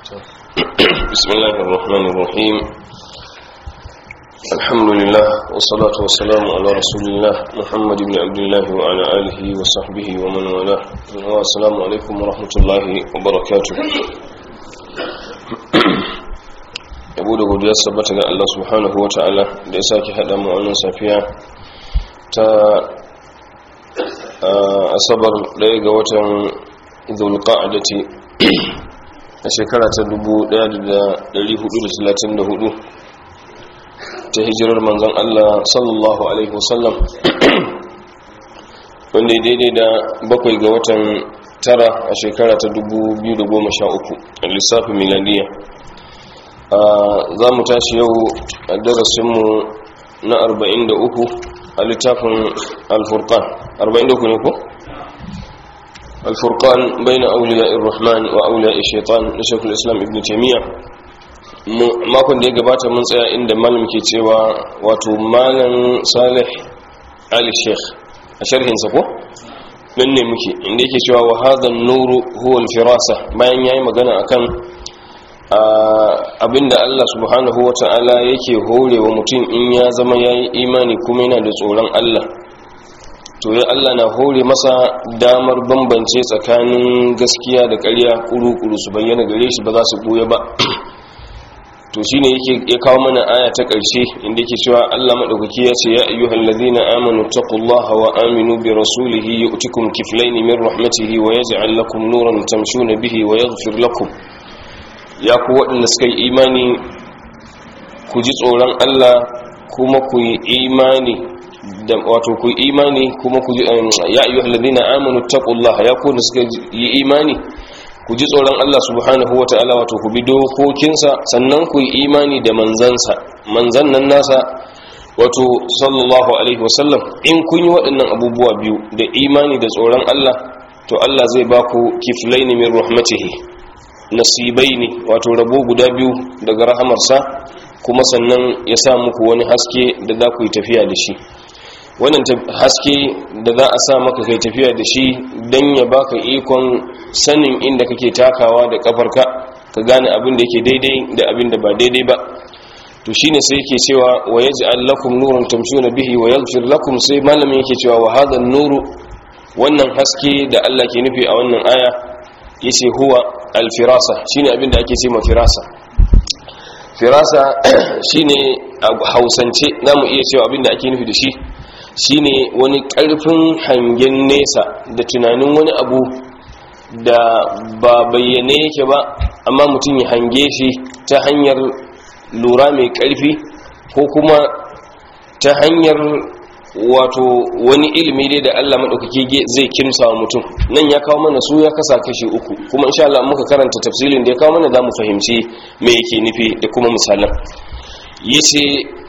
بسم الله الرحمن الرحيم الحمد لله والصلاة والسلام على رسول الله محمد بن عبد الله وعلى آله وصحبه ومن والاه والسلام عليكم ورحمة الله وبركاته yabo da godiya sabbata ga Allah subhanahu wa ta'ala da ya sake haɗa mu wannan safiya ta asabar ɗaya ga watan zulqa'adati a shekara ta 1434 ta hijirar manzon Allah sallallahu alaihi wasallam wanda ya daidai da bakwai ga watan tara a shekara ta 2013 a lissafin miladiya za mu tashi yau a darasinmu na 43 a littafin alfurkan 43 ne ko? الفرقان بين أولياء الرحمن وأولياء الشيطان لشيخ الإسلام ابن تيمية makon da ya gabata mun tsaya inda malam ke cewa wato malam salih ali sheikh a sharhinsa ko nan ne muke inda yake cewa wa hadha nuru huwa al-firasa bayan yayi magana akan abinda Allah subhanahu wata'ala yake horewa mutum in ya zama yayi imani kuma yana da tsoron Allah to ya Allah na hore masa damar bambance tsakanin gaskiya da ƙarya kuru-kuru su bayyana gare shi ba za su ɓoye ba to shi ne ya kawo mana aya ta ƙarshe inda yake cewa Allah maɗaukaki ya ce ya ayyuhal ladhina amanu taqullaha wa aminu bi rasulihi yu'tikum kiflayn min rahmatihi wa yaj'al lakum nuran tamshuna bihi wa yaghfir lakum ya ku waɗanda suka yi imani ku ji tsoron Allah kuma ku yi imani da wato ku imani kuma ku ya ayyuhal ladina amanu taqullaha ya ku da suka yi imani ku ji tsoron Allah subhanahu wataala wato ku bi dokokinsa sannan ku yi imani da manzansa manzan nan nasa wato sallallahu alaihi wasallam in kun yi waɗannan abubuwa biyu da imani da tsoron Allah to Allah zai ba ku kiflaini min rahmatihi nasibaini wato rabo guda biyu daga rahamarsa kuma sannan ya sa muku wani haske da za ku yi tafiya da shi wannan haske da za a sa maka kai tafiya da shi don ya baka ikon sanin inda kake takawa da kafarka ka gane abin da yake daidai da abin da ba daidai ba to shine sai yake cewa wa yaj'al lakum nuran tamshuna bihi wa yaghfir lakum sai malamin yake cewa wa hadha nuru wannan haske da Allah ke nufi a wannan aya yace huwa al-firasa shine abin da ake cewa firasa firasa shine a hausance zamu iya cewa abin da ake nufi da shi shine wani ƙarfin hangen nesa da tunanin wani abu da ba bayyane yake ba amma mutum ya hange shi ta hanyar lura mai ƙarfi ko kuma ta hanyar wato wani ilimi dai da Allah maɗaukaki zai kimsa wa mutum nan ya kawo mana su ya kasa kashi uku kuma insha Allah muka karanta tafsirin da ya kawo mana za mu fahimci me yake nufi da kuma misalan yace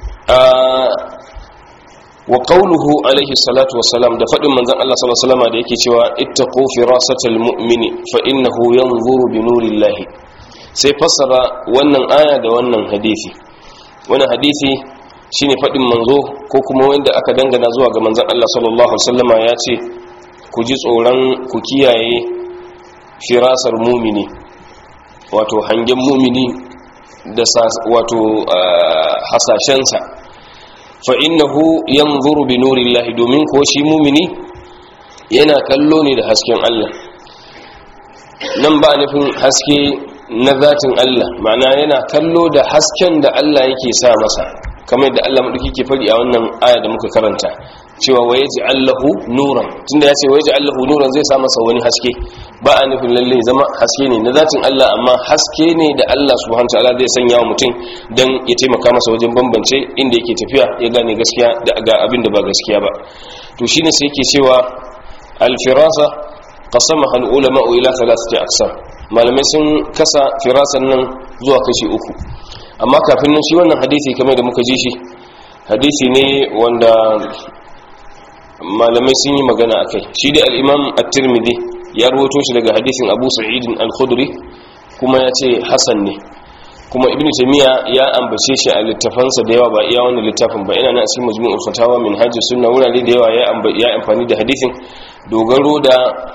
wa qawluhu alaihi salatu wassalam da fadin manzon Allah sallallahu alaihi wasallam da yake cewa ittaqu firasatal mu'mini fa innahu yanzuru bi nurillahi sai fassara wannan aya da wannan hadisi wannan hadisi shine fadin manzo ko kuma wanda aka dangana zuwa ga manzon Allah sallallahu alaihi wasallama ya ce ku ji tsoron ku kiyaye firasar mu'mini wato hangen mu'mini da wato hasashensa fa innahu yanzuru bi nurillahi domin ko shi mumini yana kallo ne da hasken Allah nan ba nufin haske na zatin Allah ma'ana yana kallo da hasken da Allah yake sa masa kamar da Allah madauki ke fari a wannan aya da muka karanta cewa waye Allahu nuran tunda ya ce waye Allahu nuran zai sa masa wani haske ba a nufin lalle zama haske ne na zatin Allah amma haske ne da Allah subhanahu wataala zai sanya wa mutum dan ya taimaka masa wajen bambance inda yake tafiya ya gane gaskiya da ga abin da ba gaskiya ba to shine sai yake cewa al-firasa qasamaha al-ulama ila thalathati aqsam malamai sun kasa firasan nan zuwa kashi uku amma kafin nan shi wannan hadisi kamar da muka ji shi hadisi ne wanda malamai sun yi magana akai shi dai al-imam at-tirmidhi ya rawaito shi daga hadisin Abu Sa'id al-Khudri kuma ya ce hasan ne kuma ibnu taymiya ya ambace shi a littafansa da yawa ba iya wannan littafin ba yana nan a cikin majmu'ul fatawa min hajji sunna wurare da yawa ya amfani da hadisin dogaro da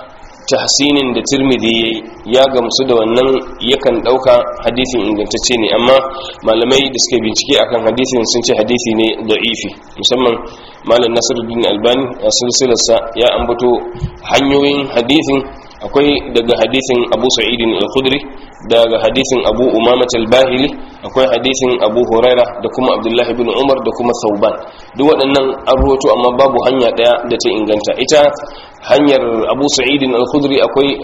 tahsinin da tirmidhi ya gamsu da wannan yakan dauka hadisin ingantacce ne amma malamai da suke bincike akan hadisin sun ce hadisi ne da'ifi musamman malam nasiruddin albani a silsilarsa ya ambato hanyoyin hadisin akwai daga hadisin abu sa'idin al-khudri daga hadisin abu umamat al-bahili akwai hadisin abu huraira da kuma abdullahi bin umar da kuma sauban duk waɗannan an ruwato amma babu hanya ɗaya da ta inganta ita hanyar abu sa'idin al-khudri akwai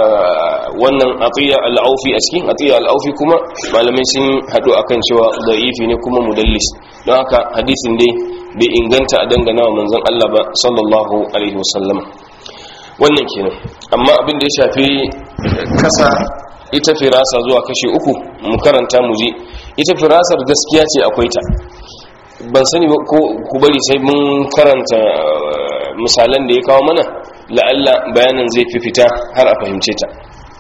wannan atiya al-aufi a cikin atiya al-aufi kuma malamai sun haɗu akan cewa da'ifi ne kuma mudallis don haka hadisin dai bai inganta a dangana wa manzon Allah ba sallallahu alaihi wasallam wannan kenan amma abin da ya shafi kasa ita firasa zuwa kashi uku mu karanta mu ji ita firasar gaskiya ce akwai ta ban sani ba ko ku bari sai mun karanta misalan da ya kawo mana la'alla bayanan zai fi fita har a fahimce ta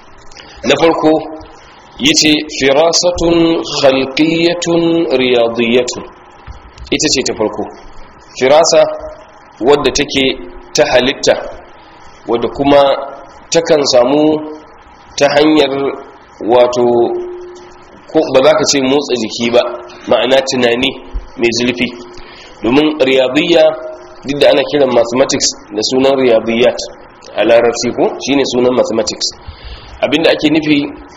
na farko yace firasatun khalqiyatun riyadiyatun ita ce ta farko firasa wadda take ta halitta wadda kuma takan samu ta hanyar wato ko ba za ka ce motsa jiki ba ma'ana tunani mai zulfi domin riyadiyya duk da ana kiran mathematics da sunan riyadiyyat a larabci ko shine sunan mathematics abinda ake nufi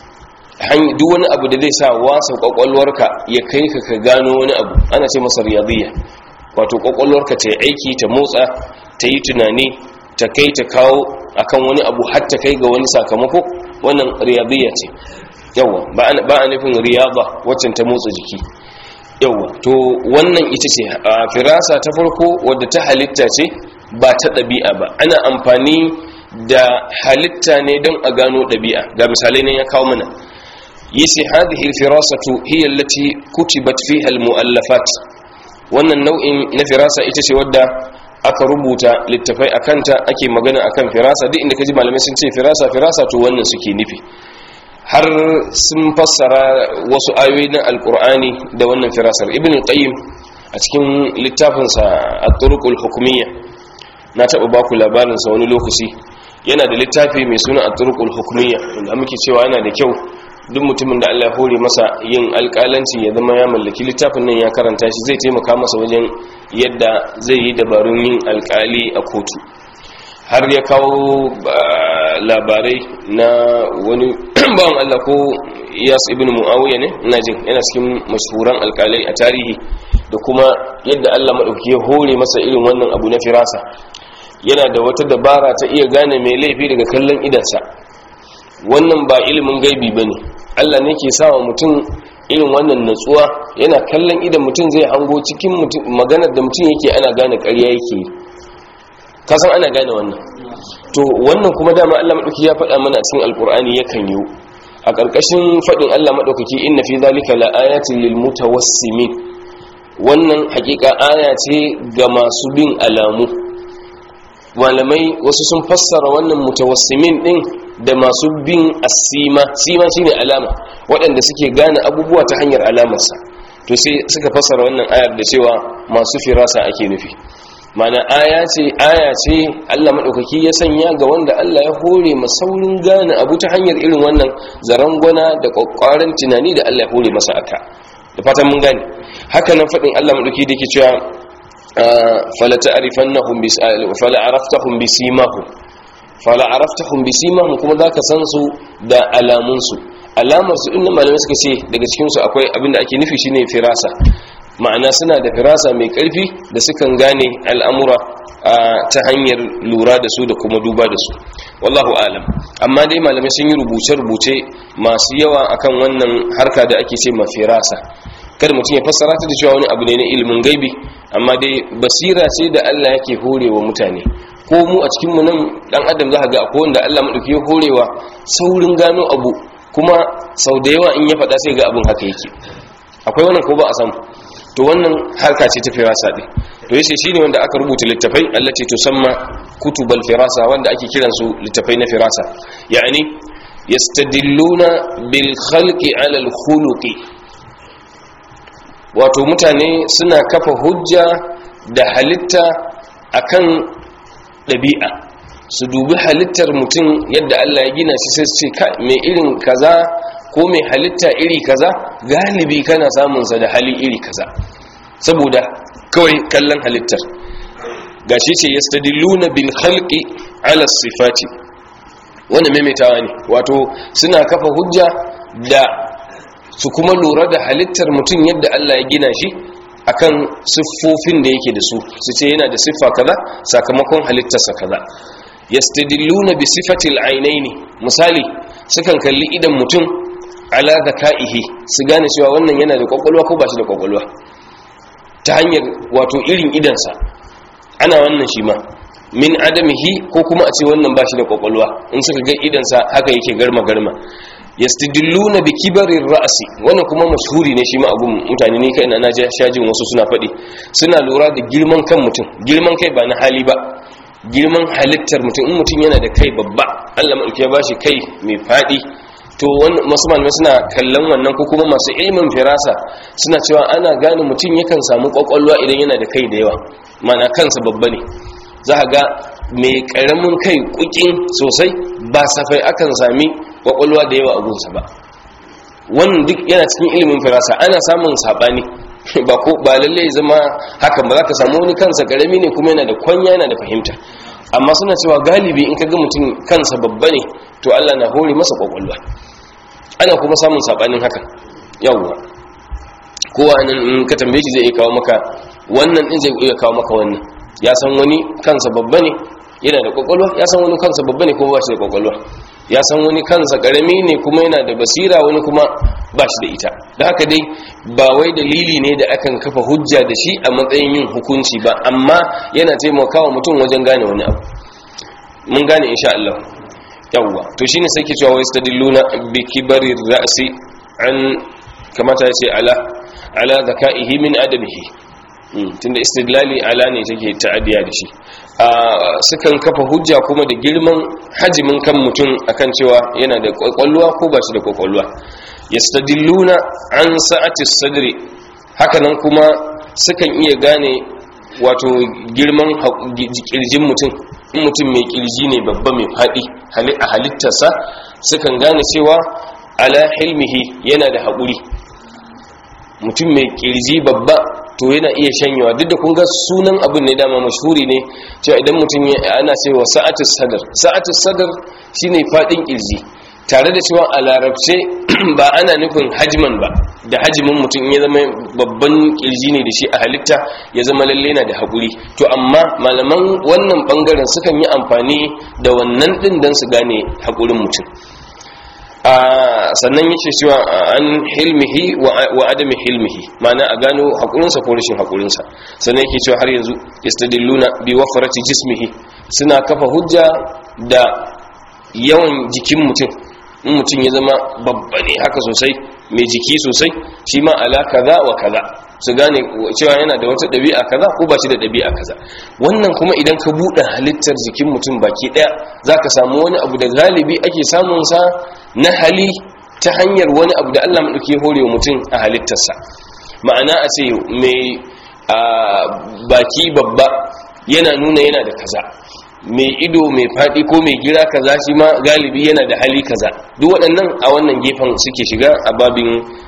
duk wani abu da zai sa wasa kwakwalwarka ya kai ka ka gano wani abu ana ce masa riyadiyya wato kwakwalwarka ta yi aiki ta motsa ta yi tunani ta kai ta kawo akan wani abu har ta kai ga wani sakamako wannan riyadiyya ce yawa ba a nufin riyaba waccan ta motsa jiki yawa to wannan ita ce a firasa ta farko wadda ta halitta ce ba ta ɗabi'a ba ana amfani da halitta ne don a gano ɗabi'a ga misalai nan ya kawo mana yace hadhihi alfirasatu hiya allati kutibat fiha almuallafat wannan nau'in na firasa ita ce wadda aka rubuta littafai akanta ake magana akan firasa duk inda kaji malamai sun ce firasa firasa to wannan suke nufi har sun fassara wasu ayoyi na alkur'ani da wannan firasar ibn qayyim a cikin littafinsa at-turuqul hukumiyya na taba baku labarin sa wani lokaci yana da littafi mai suna at-turuqul hukumiyya wanda muke cewa yana da kyau duk mutumin da Allah ya hore masa yin alƙalanci ya zama ya mallaki littafin nan ya karanta shi zai taimaka masa wajen yadda zai yi dabarun yin alƙali a kotu har ya kawo labarai na wani bawan Allah ko Iyas ibn Muawiya ne ina jin yana cikin mashhuran alƙalai a tarihi da kuma yadda Allah madauki ya hore masa irin wannan abu na firasa yana da wata dabara ta iya gane mai laifi daga kallon idansa wannan ba ilimin gaibi bane Allah ne ke sawa mutum irin wannan natsuwa yana kallon idan mutum zai hango cikin maganar da mutum yake ana gane ƙarya yake kasan ana gane wannan to wannan kuma dama Allah madauki ya faɗa mana cikin alkur'ani yakan yi a ƙarƙashin faɗin Allah madaukaki inna fi zalika laayatin lil mutawassimin wannan hakika aya ce ga masu bin alamu malamai wasu sun fassara wannan mutawassimin din da masu bin asima sima shine alama waɗanda suke gane abubuwa ta hanyar alamarsa to sai suka fassara wannan ayar da cewa masu firasa ake nufi mana aya ce aya ce Allah madaukaki ya sanya ga wanda Allah ya hore masaurin gane abu ta hanyar irin wannan zarangwana da kokkarin tunani da Allah ya hore masa aka da fatan mun gane haka nan fadin Allah madaukaki da yake cewa fala ta'rifannahum bis fala araftahum bisimahum fala araftahum bisimahum kuma zaka san su da alamun su alamar su inda malamai suka ce daga cikin su akwai abinda ake nufi shine firasa ma'ana suna da firasa mai karfi da sukan gane al'amura ta hanyar lura da su da kuma duba da su wallahu alam amma dai malamai sun yi rubuce-rubuce masu yawa akan wannan harka da ake ce ma firasa kada mutum ya fassara ta da cewa wani abu ne na ilimin gaibi amma dai basira ce da Allah yake horewa mutane ko mu a cikin mu nan dan adam za ga akwai wanda Allah madauki ya horewa saurin gano abu kuma sau da yawa in ya faɗa sai ga abin haka yake akwai wannan ko ba a samu to wannan harka ce ta firasa ɗin to yace shine wanda aka rubuta littafai allati tusamma kutubal firasa wanda ake kiran su littafai na firasa yani yastadilluna bil khalqi ala al khuluqi wato mutane suna kafa hujja da halitta akan ɗabi'a su dubi halittar mutum yadda Allah ya gina shi sai su ce ka mai irin kaza ko mai halitta iri kaza galibi kana samun sa da hali iri kaza saboda kawai kallon halittar gashi ce yastadilluna bil khalqi ala sifati wannan maimaitawa ne wato suna kafa hujja da su kuma lura da halittar mutum yadda Allah ya gina shi akan siffofin da yake da su su ce yana da siffa kaza sakamakon halittarsa kaza yastadilluna bi sifatil ainaini misali sukan kalli idan mutum ala zakaihi su gane cewa wannan yana da kwakwalwa ko ba shi da kwakwalwa ta hanyar wato irin idansa ana wannan shi ma min adamihi ko kuma a ce wannan ba shi da kwakwalwa in suka ga idansa haka yake garma garma yastadilluna bi kibarir ra'si wannan kuma mashhuri ne shi ma abun mutane ne kai na shajin wasu suna faɗi suna lura da girman kan mutum girman kai ba na hali ba girman halittar mutum in mutum yana da kai babba Allah mai ya bashi kai mai faɗi to masu malamai suna kallon wannan ko kuma masu ilmin firasa suna cewa ana gane mutum yakan samu kwakwalwa idan yana da kai da yawa mana kansa babba ne za ga mai karamin kai kukin sosai ba safai akan sami kwakwalwa da yawa a gunsa ba wannan duk yana cikin ilimin firasa ana samun sabani ba ko ba lalle zama hakan ba za ka samu wani kansa karami ne kuma yana da kwanya yana da fahimta amma suna cewa galibi in ka ga mutum kansa babba ne to Allah na hore masa kwakwalwa ana kuma samun sabanin haka yawwa kowa nan in ka tambaye shi zai iya kawo maka wannan din zai iya kawo maka wannan ya san wani kansa babba ne yana da kwakwalwa ya san wani kansa babba ne kuma ba shi da kwakwalwa ya san wani kansa karami ne kuma yana da basira wani kuma ba shi da ita da haka dai ba wai dalili ne da akan kafa hujja da shi a matsayin yin hukunci ba amma yana taimakawa mutum wajen gane wani abu mun gane insha Allah yawwa to shine sai ke cewa wai stadilluna bi kibari ra'si an kamata ya ce ala ala zakaihi min adamihi tunda istidlali ala ne take ta'addiya da shi sukan kafa hujja kuma da girman hajimin kan mutum akan cewa yana da kwakwalwa ko ba shi da kwakwalwa yastadilluna an sa'ati sadri hakanan kuma sukan iya gane wato girman kirjin mutum in mutum mai kirji ne babba mai faɗi a halittarsa sukan gane cewa ala hilmihi yana da haƙuri mutum mai kirji babba to yana iya shanyawa duk da kun ga sunan abin ne dama mashhuri ne cewa idan mutum ana cewa sa'atus sadr sa'atus sadr shine fadin kirji tare da cewa a larabce ba ana nufin hajman ba da hajimin mutum ya zama babban kirji ne da shi a halitta ya zama lalle na da haƙuri to amma malaman wannan bangaren sukan yi amfani da wannan din don su gane haƙurin mutum sannan yake cewa an hilmihi wa adami hilmihi mana a gano haƙurinsa ko rashin haƙurinsa sannan yake cewa har yanzu istadilluna bi wafarati jismihi suna kafa hujja da yawan jikin mutum in mutum ya zama babba ne haka sosai mai jiki sosai shi ma ala kaza wa kaza su gane cewa yana da wata ɗabi'a kaza ko ba shi da ɗabi'a kaza wannan kuma idan ka buɗe halittar jikin mutum baki ɗaya za ka samu wani abu da galibi ake samunsa na hali ta hanyar wani abu da allah maɗauki hore wa mutum a halittarsa ma'ana a ce mai baki babba yana nuna yana da kaza mai ido mai faɗi ko mai gira kaza shi ma galibi yana da hali kaza duk waɗannan a wannan gefen suke shiga a babin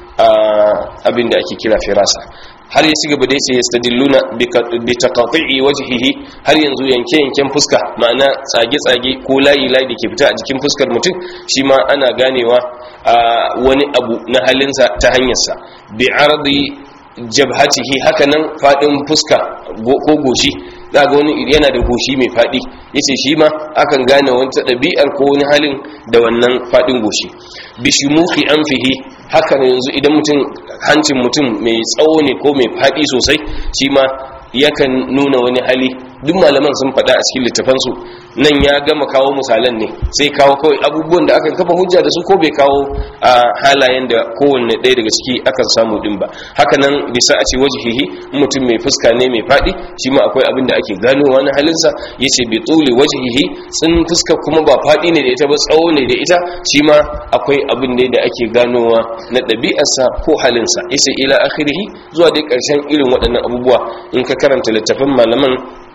abin da ake kira firasa har ya ci gaba da yace yastadilluna bi taqati'i wajhihi har yanzu yanke yanken fuska ma'ana tsage tsage ko layi layi dake fita a jikin fuskar mutum shi ma ana ganewa wani abu na halinsa ta hanyarsa bi ardi jabhatihi hakanan fadin fuska ko goshi za ga wani yana da goshi mai fadi yace shi ma akan gane wata ɗabi'ar ko wani halin da wannan fadin goshi bi shumuhi anfihi haka yanzu idan mutum hancin mutum mai tsawo ne ko mai fadi sosai shi ma yakan nuna wani hali duk malaman sun faɗa a cikin littafansu nan ya gama kawo misalan ne sai kawo kawai abubuwan da aka kafa hujja da su ko bai kawo a halayen da kowanne ɗaya daga ciki akan samu din ba haka nan bisa a ce wajihihi mutum mai fuska ne mai faɗi shi ma akwai abin da ake ganowa na halinsa ya ce bi tsuli wajihihi tsin fuska kuma ba faɗi ne da ita ba tsawo ne da ita shi ma akwai abin ne da ake ganowa na ɗabi'arsa ko halinsa ya ce ila akhirihi zuwa dai ƙarshen irin waɗannan abubuwa in ka karanta littafin malaman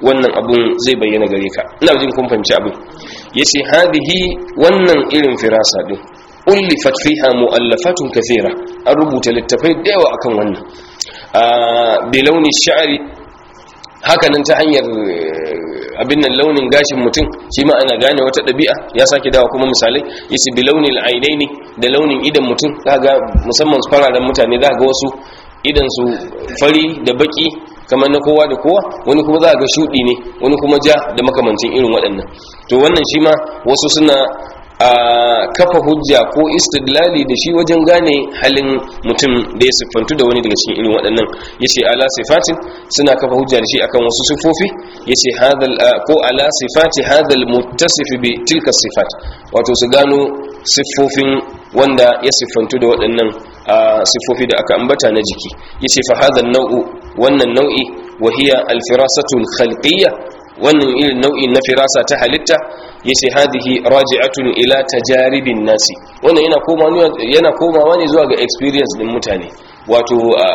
wannan abun zai bayyana gare ka ina jin kun fahimci abin yace hadihi wannan irin firasa din ullifat fiha mu'allafatun kathira an rubuta littafai da yawa akan wannan a bilauni sha'ri hakanan ta hanyar abin nan launin gashin mutum shi ma ana gane wata ɗabi'a ya sake dawa kuma misalai yace bi launin ainaini da launin idan mutum ga musamman fararen mutane za ga wasu idan su fari da baki kamar na kowa da kowa wani kuma za ga shudi ne wani kuma ja da makamancin irin waɗannan to wannan shi ma wasu suna a kafa hujja ko istidlali da shi wajen gane halin mutum da ya siffantu da wani daga cikin irin waɗannan yace ala sifatin suna kafa hujja da shi akan wasu sifofi yace hadal ko ala sifati hadal muttasif bi tilka sifat wato su gano siffofin wanda ya siffantu da waɗannan siffofi da aka ambata na jiki yace fa hadal nau'u wannan nau'i wa hiya al firasatu al khalqiyya wannan irin nau'in na firasa ta halitta yace hadihi raji'atun ila tajaribin nasi wannan yana komawa yana komawa ne zuwa ga experience din mutane wato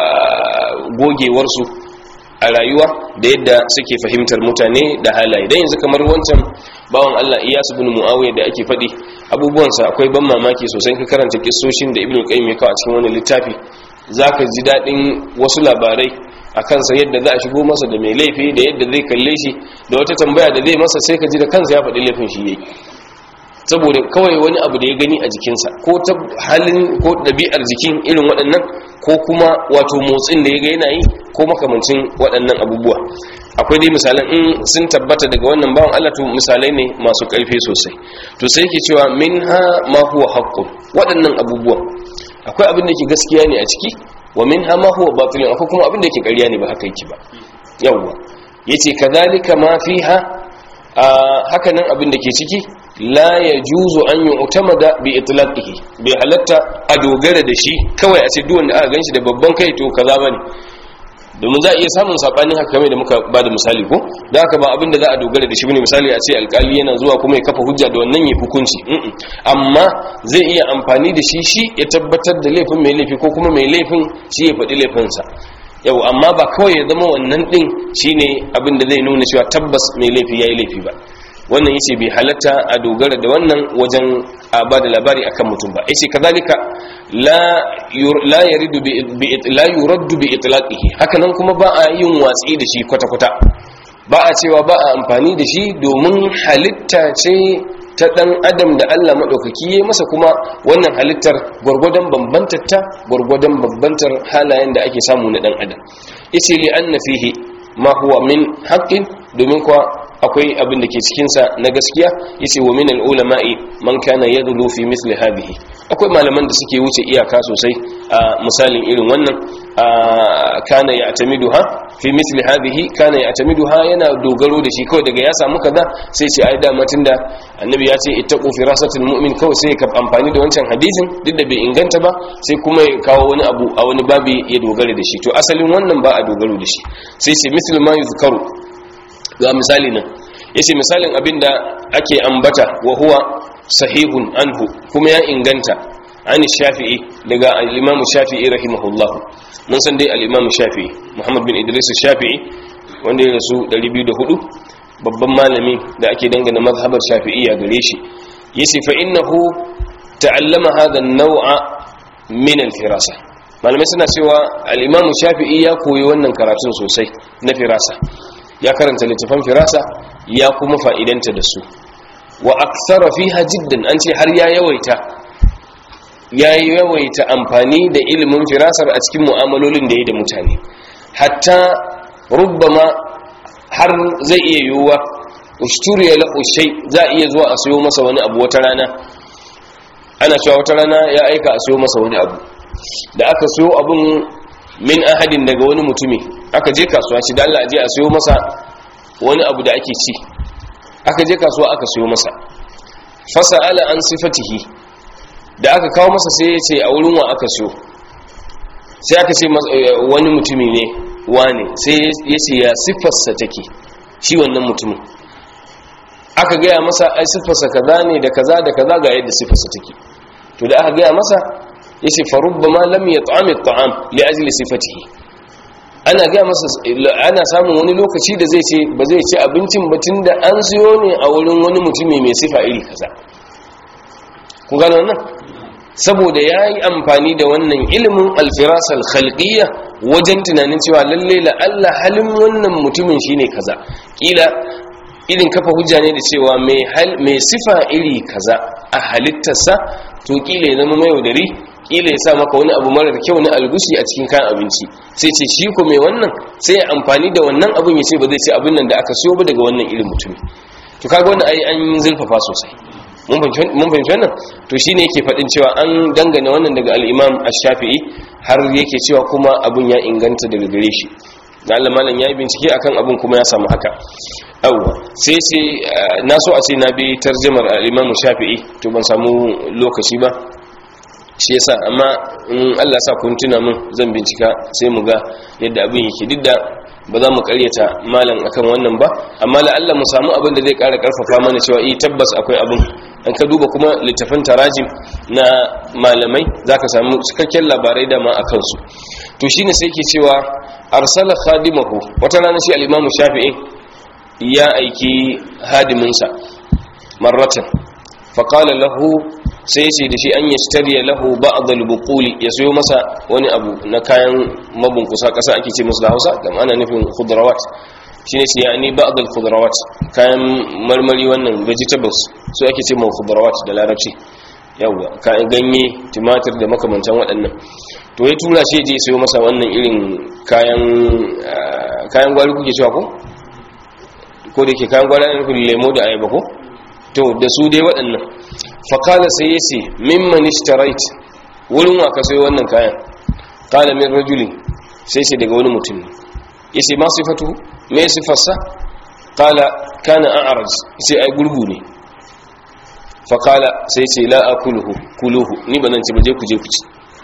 gogewar su a rayuwa da yadda suke fahimtar mutane da halaye dan yanzu kamar wancan bawan Allah Iyas ibn Muawiya da ake faɗi abubuwan sa akwai ban mamaki sosai ka karanta kissoshin da Ibn Qayyim ya kawo a cikin wannan littafi zaka ji dadin wasu labarai a kansa yadda za a shigo masa da mai laifi da yadda zai kalle shi da wata tambaya da zai masa sai ka ji da kansa ya faɗi laifin shi yayi saboda kawai wani abu da ya gani a jikinsa ko ta halin ko ɗabi'ar jikin irin waɗannan ko kuma wato motsin da ya ga yana yi ko makamancin waɗannan abubuwa akwai dai misalan in sun tabbata daga wannan bawan Allah to misalai ne masu ƙarfi sosai to sai yake cewa minha ma huwa haqqun waɗannan abubuwa akwai abin da ke gaskiya ne a ciki wa min hama huwa batilun akwai kuma abin da yake ƙarya ne ba haka yake ba yawwa yace kadhalika ma fiha haka nan abin da ke ciki la yajuzu an yu'tamada bi itlaqihi bi halatta a dogara da shi kawai a ce duk wanda aka ganshi da babban kai to kaza bane domin za a iya samun sabanin haka kamar da muka ba da misali ko da haka ba abin da za a dogara da shi bane misali a ce alkali yana zuwa kuma ya kafa hujja da wannan ya hukunci amma zai iya amfani da shi shi ya tabbatar da laifin mai laifi ko kuma mai laifin shi ya faɗi laifinsa yau amma ba kawai ya zama wannan ɗin shine abin da zai nuna cewa tabbas mai laifi ya yi laifi ba wannan yace bai halatta a dogara da wannan wajen a ba da labari akan mutum ba yace kazalika la la yaridu bi la yuraddu bi itlaqihi haka nan kuma ba a yin watsi da shi kwata kwata ba a cewa ba a amfani da shi domin halitta ce ta dan adam da Allah madaukaki yayi masa kuma wannan halittar gurgudan bambantar ta gurgudan bambantar halayen da ake samu na dan adam yace li anna fihi ma huwa min haqqin domin kuwa akwai abin da ke cikinsa na gaskiya yace wa min al-ulama'i man kana yadlu fi mithli hadhihi akwai malaman da suke wuce iyaka sosai a misalin irin wannan kana ya'tamiduha fi mithli hadhihi kana ya'tamiduha yana dogaro da shi kawai daga ya samu kaza sai ce ai da da annabi ya ce ittaqu firasatul mu'min kawai sai ka amfani da wancan hadisin duk da bai inganta ba sai kuma ya kawo wani abu a wani babi ya dogara da shi to asalin wannan ba a dogaro da shi sai ce mithlu ma yuzkaru ga misali nan yace misalin abinda ake ambata wa huwa sahihun anhu kuma ya inganta an shafi'i daga al-imam shafi'i rahimahullah mun san dai al-imam shafi'i muhammad bin idris shafi'i wanda ya rasu 204 babban malami da ake dangana mazhabar shafi'iyya gare shi yace fa innahu ta'allama hadha an-naw'a min al-firasa malamai suna cewa al-imam shafi'i ya koyi wannan karatun sosai na firasa ya karanta littafan firasa ya kuma fa'idanta da su wa aksara fiha jiddan an ce har ya yawaita ya yawaita amfani da ilimin firasar a cikin mu'amalolin da ya da mutane hatta rubbama har zai iya yiwuwa ushturiya la ushai za a iya zuwa a sayo masa wani abu wata rana ana cewa wata rana ya aika a sayo masa wani abu da aka sayo abun min ahadin daga wani mutumi aka je kasuwa shi da Allah aje a sayo masa wani abu da ake ci aka je kasuwa aka sayo masa fasa'ala an sifatihi da aka kawo masa sai ya ce a wurin wa aka sayo sai aka ce wani mutumi ne wane sai ya ce ya siffarsa take shi wannan mutumin aka gaya masa ai siffarsa kaza ne da kaza da kaza ga yadda siffarsa take to da aka gaya masa yace farubba ma lam yat'am at'am li ajli sifatihi ana ga masa ana samun wani lokaci da zai ce ba zai ci abincin ba tunda an siyo ne a wurin wani mutumi mai sifa iri kaza ku gano wannan saboda ya yi amfani da wannan ilimin alfirasal khalqiyya wajen tunanin cewa lalle la Allah halin wannan mutumin shine kaza kila irin kafa hujja ne da cewa mai sifa iri kaza a halittarsa to kila ya zama mai yaudari kila ya sa maka wani abu marar kyau na algushi a cikin kayan abinci sai ce shi ko mai wannan sai ya amfani da wannan abin ya ce ba zai ce abin nan da aka siyo ba daga wannan irin mutumi to kaga wannan ai an zulfafa sosai mun fahimci wannan to shine yake faɗin cewa an dangane wannan daga al-Imam Ash-Shafi'i har yake cewa kuma abun ya inganta daga gare shi da Allah malam yayi bincike akan abun kuma ya samu haka awwa sai sai na so a ce na bi tarjumar al-Imam Shafi'i to ban samu lokaci ba shi yasa amma in Allah sa kun tuna mun zan bincika sai mu ga yadda abin yake duk da ba za mu karyata malam akan wannan ba amma la'alla mu samu abin da zai kara karfafa mana cewa eh tabbas akwai abin an ka duba kuma littafin tarajim na malamai zaka samu cikakken labarai da ma akan su to shine sai ke cewa arsala khadimahu wata rana shi al-imam shafi'i ya aiki hadiminsa marratan faqala lahu sai ce da shi an yi stariya lahu ba'd al-buquli ya sayo masa wani abu na kayan mabunkusa kasa ake ce musu da Hausa dan ana nufin khudrawat shine sai yani ba'd al-khudrawat kayan marmari wannan vegetables su ake ce mu khudrawat da larabci yawa kayan ganye tumatir da makamantan waɗannan to ya tura shi je sayo masa wannan irin kayan kayan gwari kuke cewa ko ko da yake kayan gwari ne nufin lemo da ayaba ko to da su dai waɗannan fakala sai ya ce mimman ishtarait wurin wa ka sai wannan kayan kala min rajulin sai ce daga wani mutum ya ce ma sifatu me sifarsa kala kana an araj sai ai gurgu ne fakala sai ce la akuluhu kuluhu ni ba nan ci ba je ku je ku ci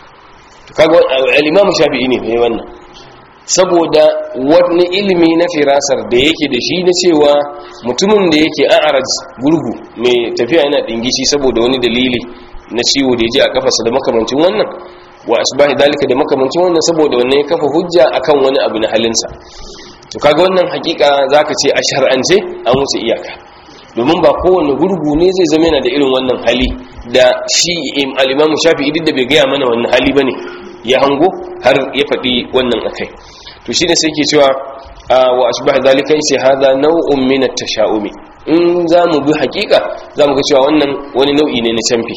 kaga al-imam shafi'i ne mai wannan saboda wani ilimi na firasar da yake da shi na cewa mutumin da yake an araj gurgu mai tafiya yana dingishi saboda wani dalili na ciwo da ya ji a kafarsa da makamancin wannan wa asbahi dalika da makamancin wannan saboda wannan ya kafa hujja akan wani abu na halinsa to kaga wannan hakika zaka ce a shar'ance an wuce iyaka domin ba kowane gurgu ne zai zama yana da irin wannan hali da shi al-imamu shafi'i duk da bai gaya mana wannan hali bane ya hango har ya faɗi wannan akai to shine sai ke cewa wa ashbah dalika sai hada nau'un min at-tasha'umi in zamu bi hakika zamu ga cewa wannan wani nau'i ne na canfi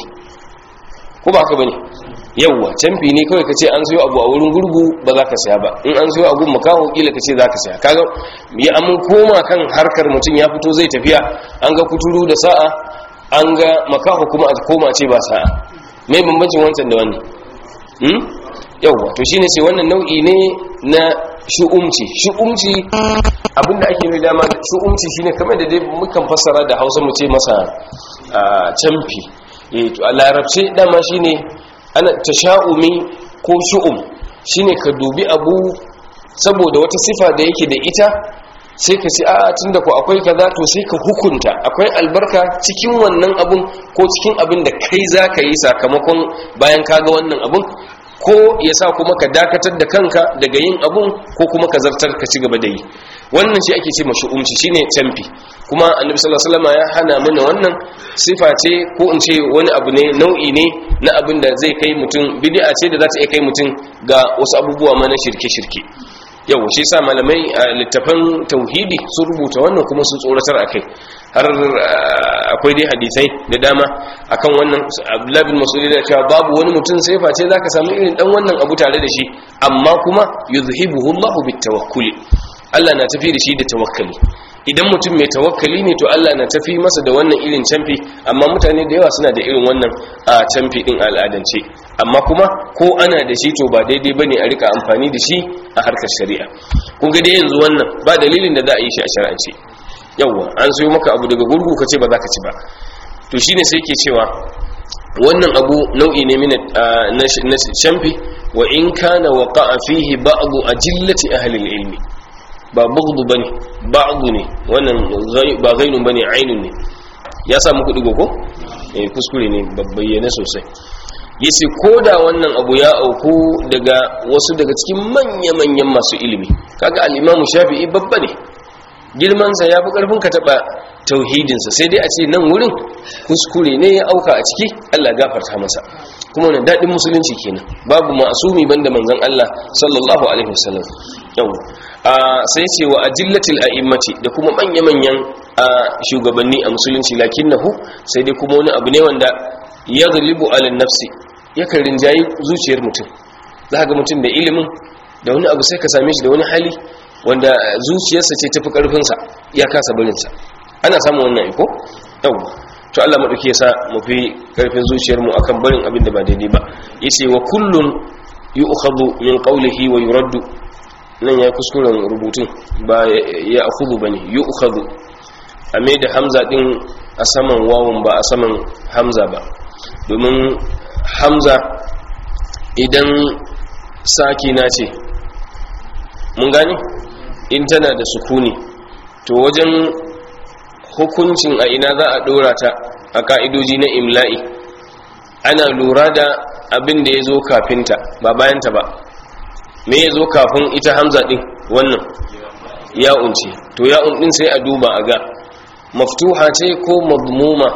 ko ba haka bane yawwa canfi ne kawai kace an sayo abu a wurin gurgu ba za ka saya ba in an sayo abu makaho kila kace za ka saya kaga ya an koma kan harkar mutum ya fito zai tafiya an ga kuturu da sa'a an ga makaho kuma a koma ce ba sa'a mai bambancin wancan da wannan hmm? yawwa to shine sai wannan nau'i ne na shu'umci shu'umci abinda ake mai dama shu'umci shine kamar da dai mukan fassara da Hausa mu ce masa camfi eh to a larabce dama shine ana tasha'umi ko shu'um shine ka dubi abu saboda wata sifa da yake da ita sai ka ce a tunda ko akwai kaza to sai ka hukunta akwai albarka cikin wannan abun ko cikin abin da kai zaka yi sakamakon bayan kaga wannan abun ko ya sa kuma ka dakatar da kanka daga yin abun ko kuma ka zartar ka ci gaba da yi wannan shi ake ce mashi umci shine tamfi kuma annabi sallallahu alaihi wasallam ya hana mana wannan sifa ce ko in ce wani abu ne nau'i ne na abin da zai kai mutum bid'a ce da za ta iya kai mutum ga wasu abubuwa ma na shirke-shirke yau shi sa malamai a littafan tauhidi sun rubuta wannan kuma sun tsoratar akai har akwai dai hadisai da dama akan wannan abdullahi bin mas'ud da cewa babu wani mutum sai face zaka samu irin dan wannan abu tare da shi amma kuma yuzhibuhu Allahu bitawakkuli Allah na tafi da shi da tawakkali idan mutum mai tawakkali ne to Allah na tafi masa da wannan irin canfi amma mutane da yawa suna da irin wannan a canfi din al'adance amma kuma ko ana da shi to ba daidai bane a rika amfani da shi a harkar shari'a kun ga dai yanzu wannan ba dalilin da za a yi shi a shari'ance yawwa an sayo maka abu daga gurgu ka ce ba za ka ci ba to shine sai ke cewa wannan abu nau'i ne min na canfi wa in kana waqa'a fihi ba'du ajillati ahli al-ilmi ba bughdu bane ba'du ne wannan ba ghainun bane ainun ne ya samu kudi ko eh kuskure ne babbayyane sosai yace ko da wannan abu ya auku daga wasu daga cikin manya-manyan masu ilimi kaga al-Imam Shafi'i babba ne girman sa yafi karfin ka taba tauhidin sa sai dai a ce nan wurin kuskure ne ya auka a ciki Allah gafarta masa kuma wannan dadin musulunci kenan babu ma'asumi banda manzon Allah sallallahu alaihi wasallam yau sai ce wa ajillatil a'immati da kuma manya-manyan shugabanni a musulunci lakinnahu sai dai kuma wani abu ne wanda ya galibu ala nafsi yakan rinjayi zuciyar mutum za ga mutum da ilimin da wani abu sai ka same shi da wani hali wanda zuciyarsa ce tafi karfinsa ya kasa barinsa ana samun wannan iko yau to Allah maɗauki ya sa mu fi karfin zuciyarmu akan barin abin da ba daidai ba yace wa kullun yu'khadhu min qawlihi wa yuraddu nan ya kuskuren rubutun ba ya akhudhu bane yu'khadhu a mai da hamza din a saman wawun ba a saman hamza ba domin hamza idan sakina ce mun gani in tana da sukuni to wajen hukuncin a ina za a dora ta a ka'idoji na imla'i ana lura da abin da ya zo kafinta ba bayanta ba me ya zo kafin ita hamza din wannan ya'un ce to ya'un din sai a duba a ga maftuha ce ko madmuma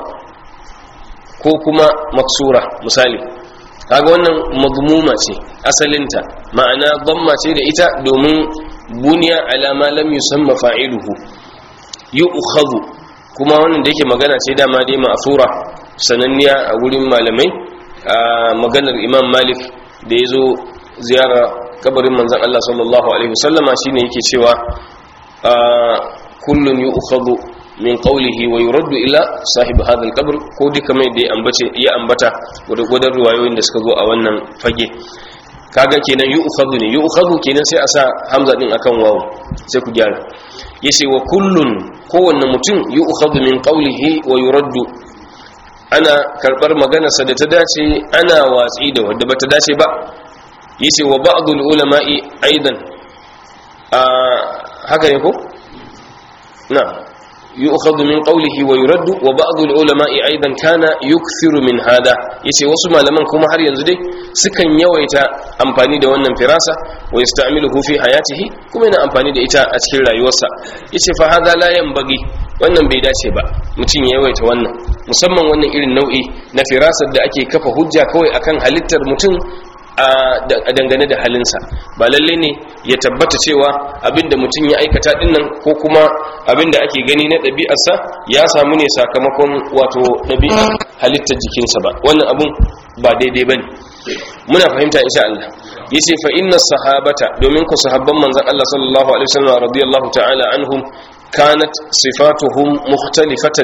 ko kuma maksura misali kaga wannan madmuma ce asalinta ma'ana damma ce da ita domin buniya alama lam yusamma fa'iluhu yu'khadhu kuma wannan da yake magana ce dama dai ma'thura sananniya a wurin malamai a maganar Imam Malik da yazo ziyara kabarin manzon Allah sallallahu alaihi wasallama shine yake cewa kullun yu'khadhu min qawlihi wa yuraddu ila sahib hadha al-qabr ko duka mai da ya ambace ya ambata gudan ruwayoyin da suka zo a wannan fage kaga kenan yu'khadhu ne yu'khadhu kenan sai a sa hamza din akan wawu sai ku gyara yace wa kullun kowanne mutum yu'khadhu min qawlihi wa yuraddu ana karbar maganarsa da ta dace ana watsi da wanda bata dace ba yace wa ba'dul ulama'i aidan a haka ne ko na yu'khadhu min qawlihi wa yuraddu wa ba'd al-ulama'i aidan kana yukthiru min hada yace wasu malaman kuma har yanzu dai sukan yawaita amfani da wannan firasa wa yasta'miluhu fi hayatihi kuma yana amfani da ita a cikin rayuwarsa yace fa hada la yanbaghi wannan bai dace ba mutum ya yawaita wannan musamman wannan irin nau'i na firasar da ake kafa hujja kawai akan halittar mutum a dangane da halinsa ba lalle ne ya tabbata cewa abinda mutum ya aikata dinnan ko kuma abinda ake gani na ɗabi'arsa ya samu ne sakamakon wato ɗabi'ar halittar jikinsa ba wannan abun ba daidai ba ne muna fahimta insha Allah yace fa inna sahabata domin ku sahabban manzon Allah sallallahu alaihi wasallam radiyallahu ta'ala anhum kanat sifatuhum mukhtalifatan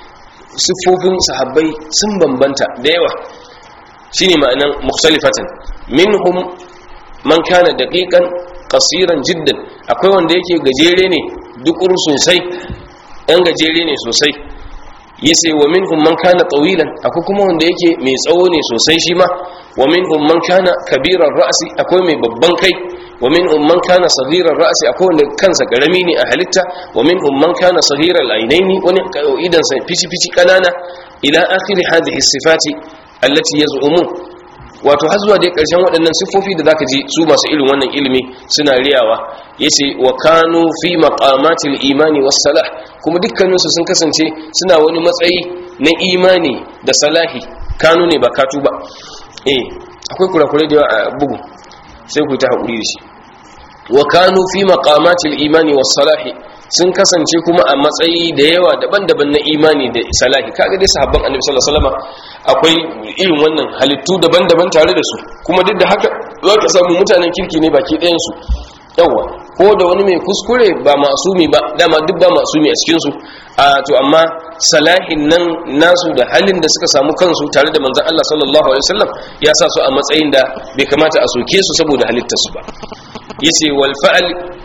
sifofin sahabbai sun bambanta da yawa shine ma'anan mukhtalifatan minhum man kana daqiqan qasiran jiddan akwai wanda yake gajere ne dukur sosai dan gajere ne sosai yace wa minhum man kana tawilan akwai kuma wanda yake mai tsawo ne sosai shi ma wa minhum man kana kabiran ra'si akwai mai babban kai wa minhum man kana saghiran ra'si akwai wanda kansa karami ne a halitta wa minhum man kana saghiral ainaini wani idan sa fici fici kanana ila akhir hadhihi sifati allati yaz'umun wato har zuwa dai karshen waɗannan siffofi da zaka ji su masu irin wannan ilimi suna riyawa yace wa kanu fi maqamatil imani was salah kuma dukkanin su sun kasance suna wani matsayi na imani da salahi kanu ne ba katu ba eh akwai kurakurai da yawa a bugu sai ku ta hakuri da shi wa kanu fi maqamatil imani was salahi sun kasance kuma a matsayi da yawa daban-daban na imani da salahi kaga dai sahabban annabi sallallahu alaihi wasallam akwai irin wannan halittu daban-daban tare da su kuma duk da haka za ka samu mutanen kirki ne baki ɗayan su yawa ko da wani mai kuskure ba masumi ba dama duk ba masumi a cikin su a to amma salahin nan nasu da halin da suka samu kansu tare da manzon Allah sallallahu alaihi wasallam ya sa su a matsayin da bai kamata a soke su saboda halittar su ba yace wal fa'al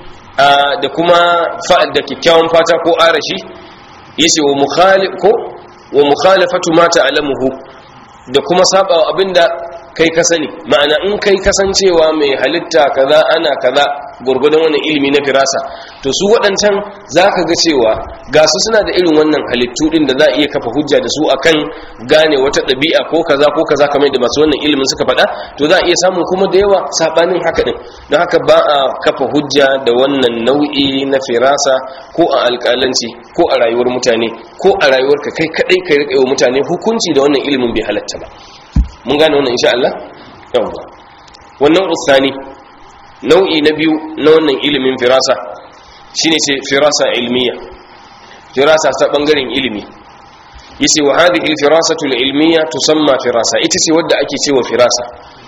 da kuma fa'al da kyakkyawan fata ko arashi yace wa mukhalif ko wa mukhalafatu ma ta'lamuhu da kuma saba abinda kai ka sani ma'ana in kai kasancewa mai halitta kaza ana kaza gurgudan wannan ilimi na firasa to su waɗancan zaka ga cewa ga su suna da irin wannan halittu din da za a iya kafa hujja da su akan gane wata ɗabi'a ko kaza ko kaza kamar da masu wannan ilimin suka faɗa to za a iya samun kuma da yawa sabanin haka din don haka ba a kafa hujja da wannan nau'i na firasa ko a alƙalanci ko a rayuwar mutane ko a rayuwarka kai kadai kai rika wa mutane hukunci da wannan ilimin bai halatta ba mun gane wannan insha Allah yawwa wannan usani nau'i na biyu na wannan ilimin firasa shine ce firasa ilmiya firasa ta bangaren ilimi yace wa hadhihi alfirasatu alilmiya tusamma firasa ita ce wadda ake cewa firasa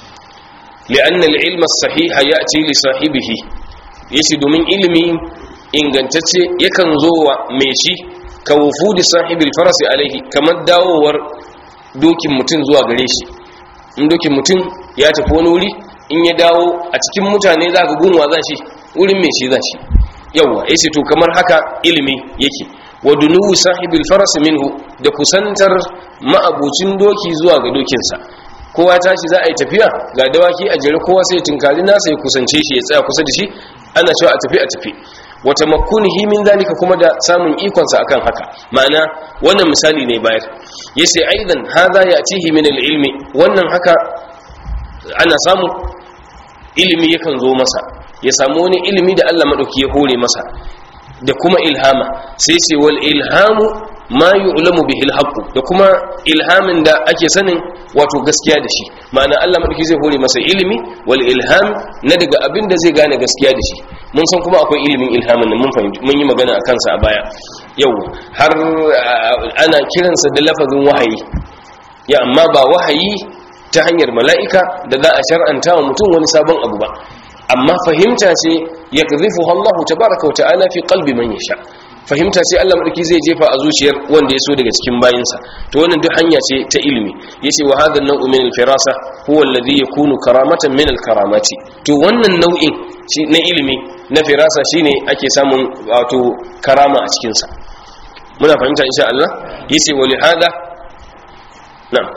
li'anna alilma as-sahih ya'ti li sahibihi yace domin ilimi ingantacce yakan zo wa mai shi ka wufudi sahibil farasi alaihi kamar dawowar dokin mutum zuwa gare shi in dokin mutum ya tafi wani wuri in ya dawo a cikin mutane za ka gunwa za shi wurin mai shi za shi yawwa ya ce to kamar haka ilimi yake wa dunuwu sahibil farasi minhu da kusantar ma'abucin doki zuwa ga dokinsa kowa tashi za a yi tafiya ga dawaki a jere kowa sai tunkari nasa ya kusance shi ya tsaya kusa da shi ana cewa a tafi a tafi wata makunihi min zalika kuma da samun ikonsa akan haka ma'ana wannan misali ne bayar yace aidan hadha yatihi min al-ilmi wannan haka ana samu ilimi yakan zo masa ya samu wani ilimi da Allah madauki ya hore masa da kuma ilhama sai ce wal ilhamu ma yu'lamu bihi al da kuma ilhamin da ake sanin wato gaskiya da shi ma'ana Allah madauki zai hore masa ilimi wal ilham na daga abin da zai gane gaskiya da shi mun san kuma akwai ilimin ilhamin nan mun fahimci mun yi magana a kansa a baya yau har ana kiransa da lafazin wahayi ya amma ba wahayi ta hanyar mala'ika da za a shar'anta wa mutum wani sabon abu ba amma fahimta ce ya kazifu Allah tabaraka wa ta'ala fi qalbi man yasha fahimta ce Allah madauki zai jefa a zuciyar wanda ya so daga cikin bayinsa to wannan duk hanya ce ta ilimi yace wa hadha an-naw'u min al-firasa huwa alladhi yakunu karamatan min al-karamati to wannan nau'in na ilimi na firasa shine ake samun wato karama a cikin sa muna fahimta insha Allah yace wa li hadha na'am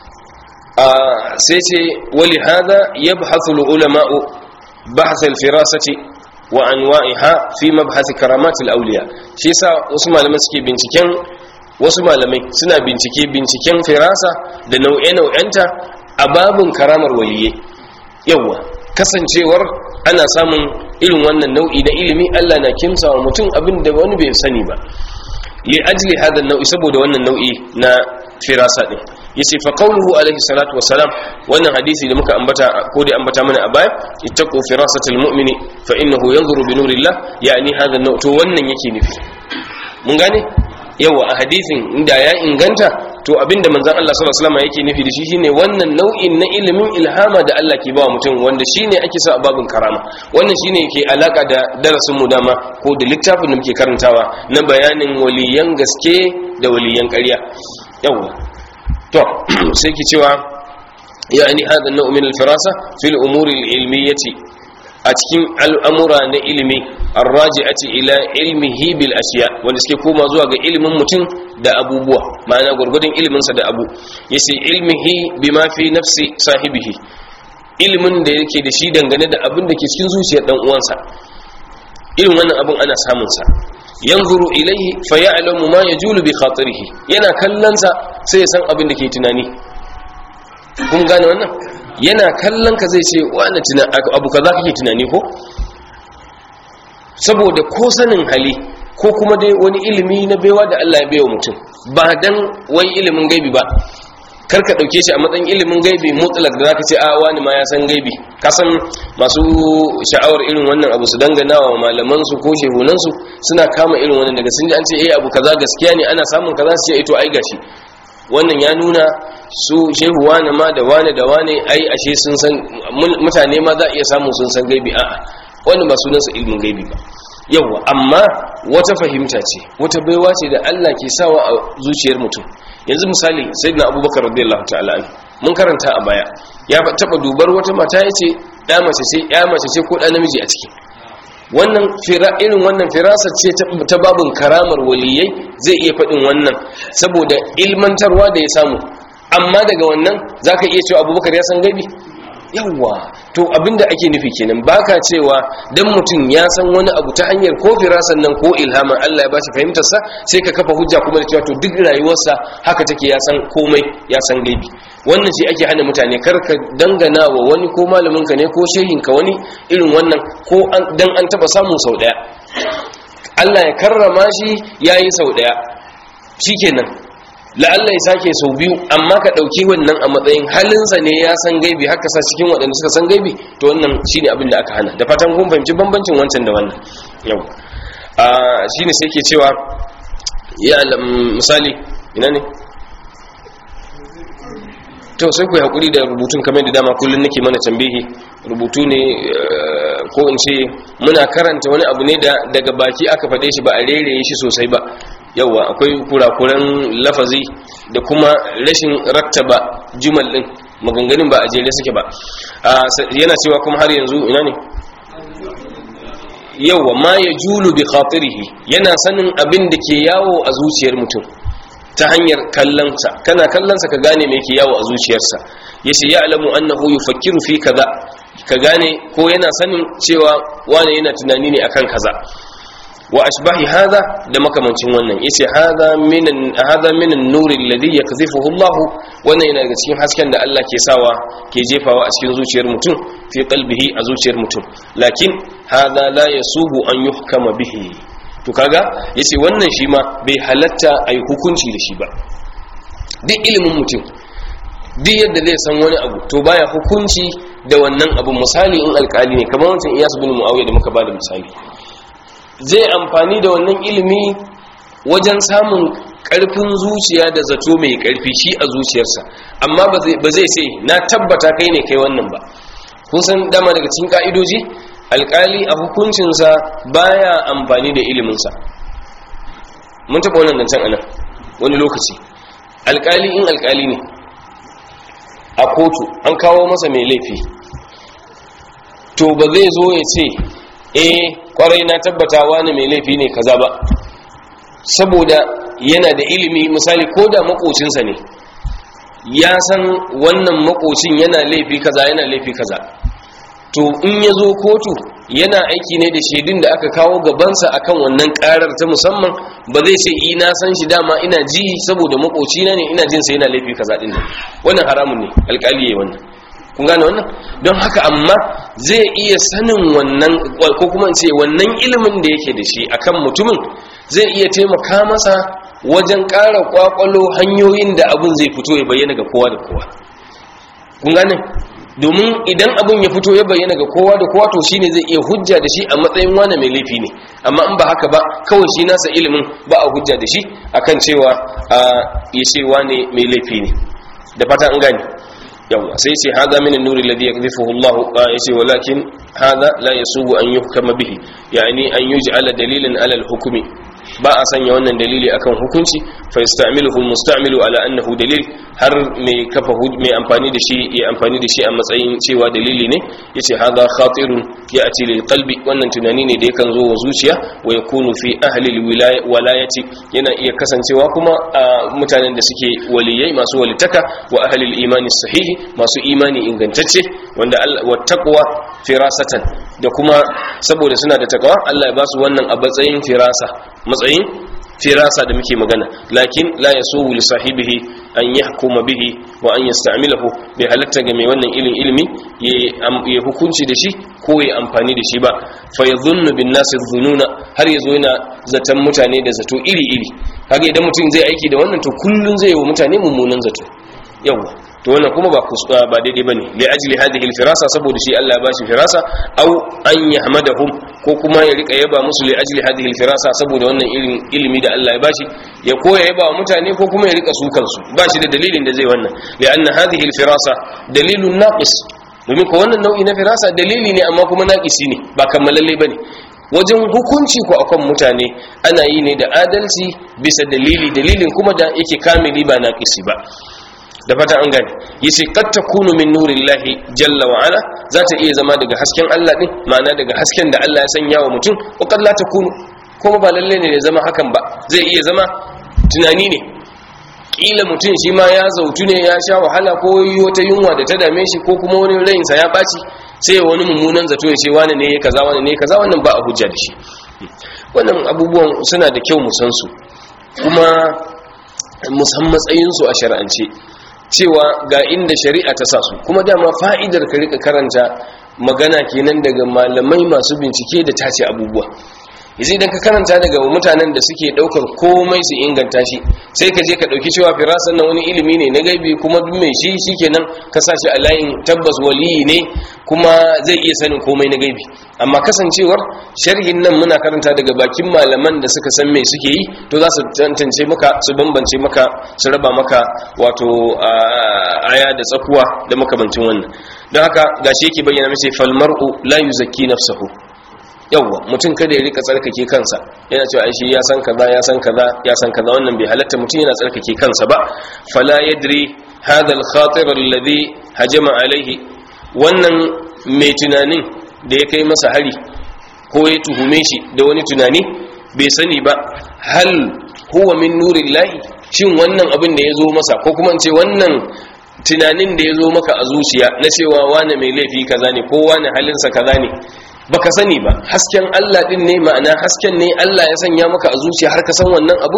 sai ce wa li hadha yabhathu al-ulama'u bahth al-firasati wa anwa'iha fi mabhasi karamatul awliya shi yasa wasu malamai suke binciken wasu malamai suna bincike binciken firasa da nau'e-nau'enta a babun karamar waliyye yawa kasancewar ana samun irin wannan nau'i na ilimi Allah na kimsa wa mutum abin da wani bai sani ba li ajli hada nau'i saboda wannan nau'i na firasa din yace fa qawluhu alaihi salatu wassalam wannan hadisi da muka ambata ko da ambata mana a baya ittaqu firasatal mu'mini fa innahu yanzuru bi nurillah yani hadha an to wannan yake nufi mun gane yawa a hadisin inda ya inganta to abinda manzon Allah sallallahu alaihi wasallam yake nufi da shi shine wannan nau'in na ilimin ilhama da Allah ke bawa mutum wanda shine ake sa a babin karama wannan shine yake alaka da darasin mu dama ko da littafin da muke karantawa na bayanin waliyan gaske da waliyan ƙarya yawa to sai ki cewa yani hada nau'u min al-firasa fil umuri al-ilmiyyati a cikin al'amura na ilimi arraji'ati ila ilmihi bil ashiya wanda suke koma zuwa ga ilimin mutum da abubuwa ma'ana gurgudun ilimin sa da abu yace ilmihi bima fi nafsi sahibihi ilimin da yake da shi dangane da abin da ke cikin zuciyar dan uwansa irin wannan abin ana samun sa yanzuru ilaihi fa ya'lamu ma yajulu bi khatirihi yana kallon sa sai ya san abin da ke tunani kun gane wannan yana kallon ka zai ce wani abu kaza kake tunani ko saboda ko sanin hali ko kuma dai wani ilimi na baiwa da Allah ya baiwa mutum ba dan wai ilimin gaibi ba kar ka dauke shi a matsayin ilimin gaibi mutlak da zaka ce a wani ma ya san gaibi ka san masu sha'awar irin wannan abu su dangana wa malaman su ko shehunan su suna kama irin wannan daga sun ji an ce eh abu kaza gaskiya ne ana samun kaza su ce eh to ai gashi wannan ya nuna su shehu wane ma da wane da wane ai ashe sun san mutane ma za a iya samu sun san gaibi a'a wani ba sunansa ilmin gaibi ba yawa amma wata fahimta ce wata baiwa ce da Allah ke sawa a zuciyar mutum yanzu misali sayyidina abubakar radiyallahu ta'ala an mun karanta a baya ya taba dubar wata mata yace ya mace ce ya mace ce ko da namiji a ciki wannan fira irin wannan firasa ce ta babun karamar waliyai zai iya faɗin wannan saboda ilmantarwa da ya samu amma daga wannan zaka iya cewa abubakar ya san gaibi yawwa to abinda ake nufi kenan baka cewa dan mutum ya san wani abu ta hanyar ko firasan nan ko ilhamin Allah ya bashi fahimtar sa sai ka kafa hujja kuma da cewa to duk rayuwarsa haka take ya san komai ya san gaibi wannan shi ake hana mutane kar ka dangana wa wani ko malamin ka ne ko shehin ka wani irin wannan ko dan an taba samu sau daya Allah ya karrama shi yayi sau daya shikenan la'alla ya sake sau biyu amma ka ɗauki wannan a matsayin halinsa ne ya san gaibi haka sa cikin waɗanda suka san gaibi to wannan shine abin da aka hana da fatan kun fahimci bambancin wancan da wannan yau a shine sai ke cewa ya misali ina ne to sai ku hakuri da rubutun kamar da dama kullun nake mana tambihi rubutu ne ko in ce muna karanta wani abu ne da daga baki aka faɗe shi ba a rereye shi sosai ba yawa akwai kurakuran lafazi da kuma rashin rattaba jumal din maganganun ba a jere suke ba yana cewa kuma har yanzu ina ne yawa ma ya julu bi khatirihi yana sanin abin da ke yawo a zuciyar mutum ta hanyar kallonsa kana kallonsa ka gane me ke yawo a zuciyarsa yace ya alamu annahu yufakkiru fi kaza ka gane ko yana sanin cewa wane yana tunani ne akan kaza wa ashbahi hadha da makamancin wannan yace hadha min hadha min an-nur alladhi yakzifuhu Allah wannan yana daga cikin hasken da Allah ke sawa ke jefawa a cikin zuciyar mutum fi qalbihi a zuciyar mutum lakin hadha la yasubu an yuhkama bihi to kaga yace wannan shi ma bai halatta ai hukunci da shi ba duk ilimin mutum duk yadda zai san wani abu to baya hukunci da wannan abu misali in alkali ne kamar wancan Iyas bin Muawiya da muka bada misali zai amfani da wannan ilimi wajen samun karfin zuciya da zato mai karfi shi a zuciyarsa amma ba zai sai na tabbata kai ne kai wannan ba kun san dama daga cikin ka'idoji alkali a hukuncinsa baya amfani da iliminsa mun taɓa wannan dancan anan wani lokaci alkali in alkali ne a kotu an kawo masa mai laifi to ba zai zo ya ce eh kwarai na tabbata wani mai laifi ne kaza ba saboda yana da ilimi misali ko da makocinsa ne ya san wannan makocin yana laifi kaza yana laifi kaza to in ya zo kotu yana aiki ne da shaidun da aka kawo gabansa akan wannan karar ta musamman ba zai ce i na san shi dama ina ji saboda makocina ne ina jin sa yana laifi kaza din nan wannan haramun ne alƙali yayi wannan kun gane wannan don haka amma zai iya sanin wannan ko kuma ce wannan ilimin da yake da shi akan mutumin zai iya taimaka masa wajen ƙara kwakwalo hanyoyin da abin zai fito ya bayyana ga kowa da kowa kun gane domin idan abin ya fito ya bayyana ga kowa da kowa to shine zai iya hujja da shi a matsayin wani mai laifi ne amma in ba haka ba kawai shi nasa ilimin ba a hujja da shi akan cewa a ya ce wani mai laifi ne da fata an gane yawa sai ce hada min an-nur alladhi yakdhifuhu Allah yace walakin hada la yasubu an yuhkama bihi yani an yuj'ala dalilan ala al-hukmi ba a sanya wannan dalili akan hukunci fa yasta'miluhu al-musta'milu ala annahu dalil har mai kafa mai amfani da shi ya amfani da shi a matsayin cewa dalili ne yace hada khatirun ya'ti lil qalbi wannan tunani ne da yakan zo wa zuciya wa yakunu fi ahli al-wilayati yana iya kasancewa kuma a mutanen da suke waliyai masu walitaka wa ahli al-imani sahihi masu imani ingantacce wanda wa taqwa firasatan da kuma saboda suna da takawa Allah ya ba su wannan a matsayin firasa matsayin firasa da muke magana lakin la yasuhu li sahibihi an yahkuma bihi wa an yasta'milahu bai halatta ga mai wannan ilin ilimi ya hukunci da shi ko ya amfani da shi ba fa yadhunnu bin nasi dhununa har yazo yana zaton mutane da zato iri iri kaga idan mutum zai aiki da wannan to kullun zai yi wa mutane mummunan zato yawa to wannan kuma ba ba daidai bane li ajli hadhihi al-firasa saboda shi Allah ya bashi firasa aw an yahmadahum ko kuma ya rika yaba musu li ajli hadhihi al-firasa saboda wannan irin ilimi da Allah ya bashi ya koya yaba wa mutane ko kuma ya rika su kansu bashi da dalilin da zai wannan li anna hadhihi al-firasa dalilun naqis domin ko wannan nau'i na firasa dalili ne amma kuma naqisi ne ba kammalalle bane wajen hukunci ko akan mutane ana yi ne da adalci bisa dalili dalilin kuma da yake kamili ba naqisi ba da fata an gane yace qad takunu min nurillahi jalla wa ala za ta iya zama daga hasken Allah din ma'ana daga hasken da Allah ya sanya wa mutum wa qad la takunu kuma ba lalle ne ya zama hakan ba zai iya zama tunani ne kila mutum shi ma ya zautu ne ya sha wahala ko yi wata yunwa da ta dame shi ko kuma wani rayinsa ya ɓaci sai wani mummunan zato ya ce wani ne ya kaza wani ne ya kaza wannan ba a hujja da shi wannan abubuwan suna da kyau musan su kuma musan matsayinsu a shari'ance cewa ga inda shari'a ta sa su kuma dama fa'idar ka rika karanta magana kenan daga malamai masu bincike da tace abubuwa yanzu idan ka karanta daga mutanen da suke daukar komai su inganta shi sai ka je ka dauki cewa firasan nan wani ilimi ne na gaibi kuma duk mai shi shikenan ka sa shi a layin tabbas waliyi ne kuma zai iya sanin komai na gaibi amma kasancewar sharhin nan muna karanta daga bakin malaman da suka san me suke yi to za su tantance maka su bambance maka su raba maka wato aya da tsakuwa da makamancin wannan don haka gashi yake bayyana mace falmar'u la yuzakki nafsahu yawwa mutum kada ya rika tsarkake kansa yana cewa shi ya san kaza ya san kaza ya san kaza wannan bai halatta mutum yana tsarkake kansa ba fala yadri hadha al-khatir alladhi hajama alaihi wannan mai tunanin da ya kai masa hari ko ya tuhume shi da wani tunani bai sani ba hal huwa min nurillahi shin wannan abin da ya zo masa ko kuma ce wannan tunanin da ya zo maka a zuciya na cewa wane mai laifi kaza ne ko wane halinsa kaza ne baka sani ba hasken Allah din ne ma'ana hasken ne Allah ya sanya maka a zuciya har ka san wannan abun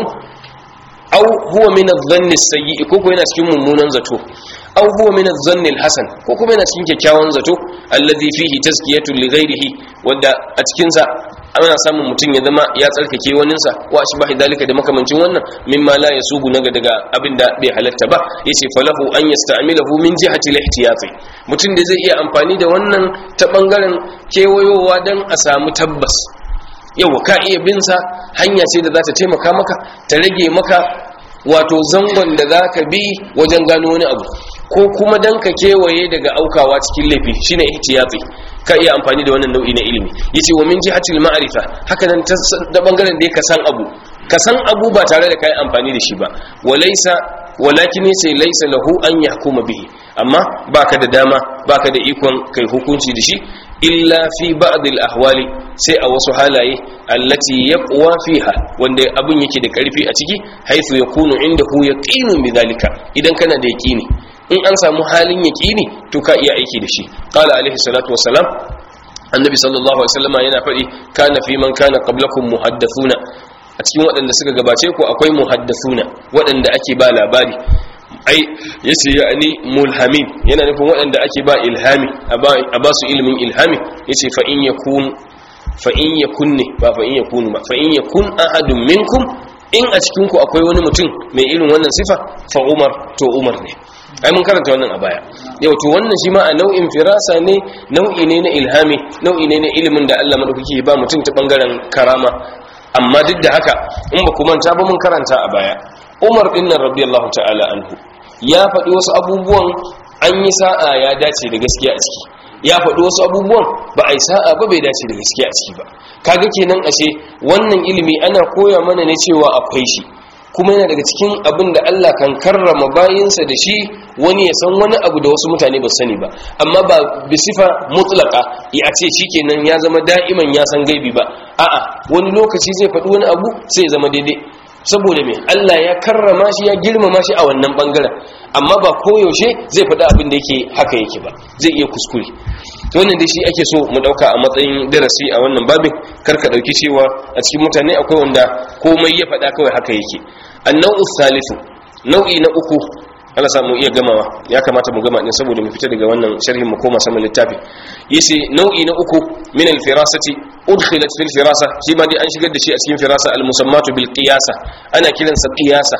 au huwa min adh-dhanni as-sayyi ko ko yana cikin mummunan zato au huwa min adh-dhanni al-hasan ko kuma yana cikin kyakkyawan zato alladhi fihi tazkiyatu li ghayrihi wanda a cikin sa ana samun mutum ya zama ya tsarkake waninsa wa shi bahi dalika da makamancin wannan mimma la yasubu naga daga abinda bai halatta ba yace falahu an yasta'milahu min jihati al-ihtiyati mutum da zai iya amfani da wannan ta bangaren kewayowa dan a samu tabbas yawa ka iya bin sa hanya ce da za ta taimaka maka ta rage maka wato zangon da za ka bi wajen gano wani abu ko kuma dan ka kewaye daga aukawa cikin laifi shine ihtiyati ka iya amfani da wannan nau'i na ilimi yace wa min jihatil ma'rifa haka nan ta bangaren da ka san abu ka san abu ba tare da kai amfani da shi ba walaysa walakin sai laysa lahu an yahkuma bihi amma baka da dama baka da ikon kai hukunci da shi illa fi ba'd al ahwali sai a wasu halaye allati yaqwa fiha wanda abun yake da karfi a ciki haythu yakunu indahu yaqinun bidhalika idan kana da yaqini in an samu halin yaƙini to ka iya aiki da shi qala alaihi salatu wassalam annabi sallallahu alaihi wasallam yana faɗi kana fi man kana qablakum muhaddathuna a cikin waɗanda suka gabace ku akwai muhaddathuna waɗanda ake ba labari ai yace yani mulhamin yana nufin waɗanda ake ba ilhami a ba su ilimin ilhami yace fa in yakun fa in yakun ne ba fa in yakun ba fa in yakun ahadun minkum in a cikin ku akwai wani mutum mai irin wannan sifa fa umar to umar ne ai mun karanta wannan a baya yau to wannan shi ma a nau'in firasa ne nau'i ne na ilhami nau'i ne na ilimin da Allah madaukaki ba mutum ta bangaren karama amma duk da haka in ba ku manta ba mun karanta a baya Umar din nan radiyallahu ta'ala anhu ya faɗi wasu abubuwan an yi sa'a ya dace da gaskiya a ciki ya faɗi wasu abubuwan ba a yi sa'a ba bai dace da gaskiya a ciki ba kaga kenan ashe wannan ilimi ana koya mana ne cewa akwai shi kuma yana daga cikin abin da Allah kan karrama bayinsa da shi wani ya san wani abu da wasu mutane ba sani ba amma ba bisifa mutlaka ya ce shikenan ya zama da'iman ya san gaibi ba a'a wani lokaci zai faɗi wani abu sai ya zama daidai saboda me Allah ya karrama shi ya girmama shi a wannan bangaren amma ba koyaushe zai faɗi abin da yake haka yake ba zai iya kuskure to wannan dai shi ake so mu dauka a matsayin darasi a wannan babin karka dauki cewa a cikin mutane akwai wanda komai ya faɗa kawai haka yake annau thalithu nau'i na uku Allah samu iya gamawa ya kamata mu gama ne saboda mu fita daga wannan sharhin mu koma sama littafi yace nau'i na uku min al-firasati udkhilat fil firasa shi ma dai an shigar da shi a cikin firasa al-musammatu bil qiyasa ana kiransa qiyasa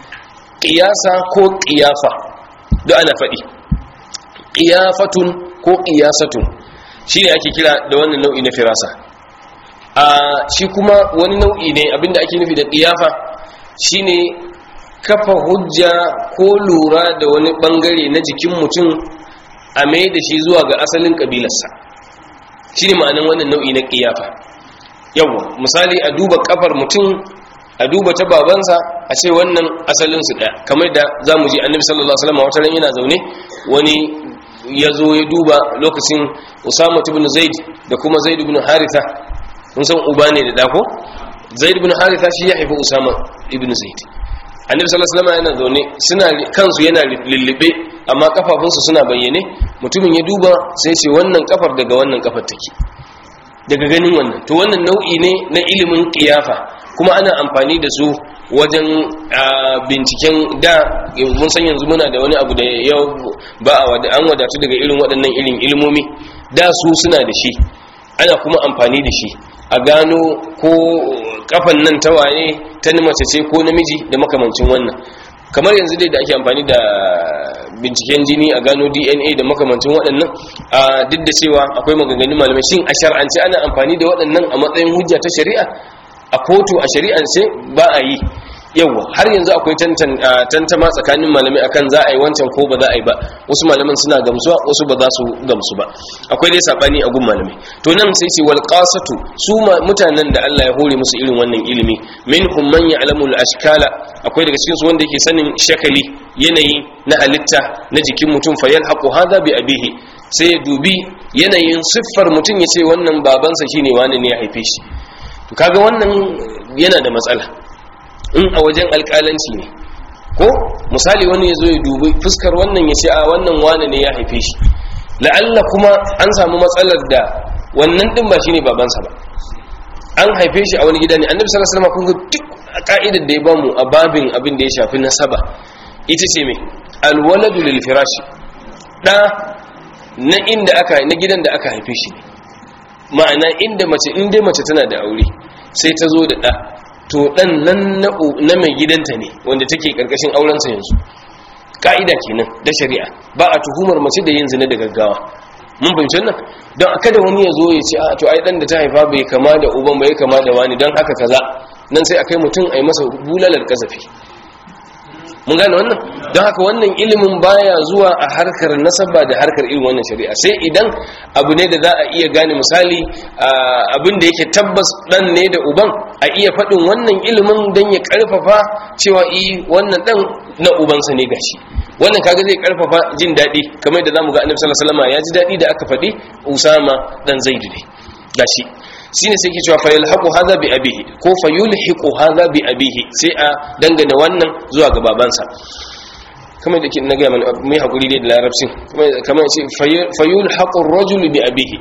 qiyasa ko qiyafa da ana faɗi qiyafatun ko qiyasatun shine ake kira da wannan nau'i na firasa a shi kuma wani nau'i ne abinda ake nufi da qiyafa shine kafa hujja ko lura da wani bangare na jikin mutum a mai da shi zuwa ga asalin kabilarsa shine ma'anin wannan nau'i na qiyafa yawa misali a duba kafar mutum a duba ta babansa a ce wannan asalin su daya kamar da zamu ji annabi sallallahu alaihi wasallam wata ran yana zaune wani ya zo ya duba lokacin usama ibn zaid da kuma zaid ibn haritha mun san uba ne da dako zaid ibn haritha shi ya haifi usama ibn zaid annabi sallallahu alaihi wasallam yana zaune suna kansu yana lullube amma kafafunsu suna bayyane mutumin ya duba sai ce wannan kafar daga wannan kafar take daga ganin wannan to wannan nau'i ne na ilimin kiyafa kuma ana amfani da su wajen binciken da mun san yanzu muna da wani abu da yau ba an wadatu daga irin waɗannan irin ilmomi da su suna da shi ana kuma amfani da shi a gano ko kafan nan ta waye ta mace ce ko namiji da makamancin wannan kamar yanzu dai da ake amfani da binciken jini a gano dna da makamancin waɗannan a duk da cewa akwai maganganun malamai shin a shar'ance ana amfani da waɗannan a matsayin hujja ta shari'a a kotu a shari'ance ba a yi yawa har yanzu akwai tantama tsakanin malamai akan za a yi wancan ko ba za a yi ba wasu malaman suna gamsuwa wasu ba za su gamsu ba akwai dai sabani a gun malamai to nan sai ce wal qasatu su mutanen da Allah ya hore musu irin wannan ilimi minhum man ya'lamu al ashkala akwai daga cikin su wanda yake sanin shakali yanayi na halitta na jikin mutum fa yalhaqu hadha bi abihi sai ya dubi yanayin siffar mutum ya ce wannan babansa shine wani ne ya haife shi to kaga wannan yana da matsala in a wajen alƙalanci ne ko misali wani ya zo ya dubi fuskar wannan ya ce a wannan wane ne ya haife shi la'alla kuma an samu matsalar da wannan ɗin ba shi ne babansa ba an haife shi a wani gida ne annabi sallallahu alaihi wasallam kun ga duk ka'idar da ya bamu a babin abin da ya shafi nasaba ita ce me alwaladu lil firashi da na inda aka na gidan da aka haife shi ma'ana inda mace in dai mace tana da aure sai ta zo da da to dan nan na mai gidanta ne wanda take karkashin aurensa yanzu ka'ida kenan da shari'a ba a tuhumar mace da yin zina da gaggawa mun fahimci nan don kada wani ya zo ya ce a to ai dan da ta haifa bai kama da uban bai kama da wani don haka kaza nan sai akai mutum ai masa bulalar kazafi mun gane wannan don haka wannan ilimin baya zuwa a harkar nasaba da harkar irin wannan shari'a sai idan abu ne da za a iya gane misali abin da yake tabbas dan ne da uban a iya faɗin wannan ilimin don ya karfafa cewa i wannan dan na ubansa ne gashi wannan kaga zai karfafa jin daɗi kamar da zamu ga annabi sallallahu alaihi wasallam ya ji daɗi da aka faɗi usama dan zaidu ne gashi shine sai ke cewa fa yalhaqu hadha bi abihi ko fa yulhiqu hadha bi abihi sai a dangane wannan zuwa ga babansa kamar da ke na ga mai hakuri dai da larabcin kamar ya ce fa yulhaqu ar-rajul bi abihi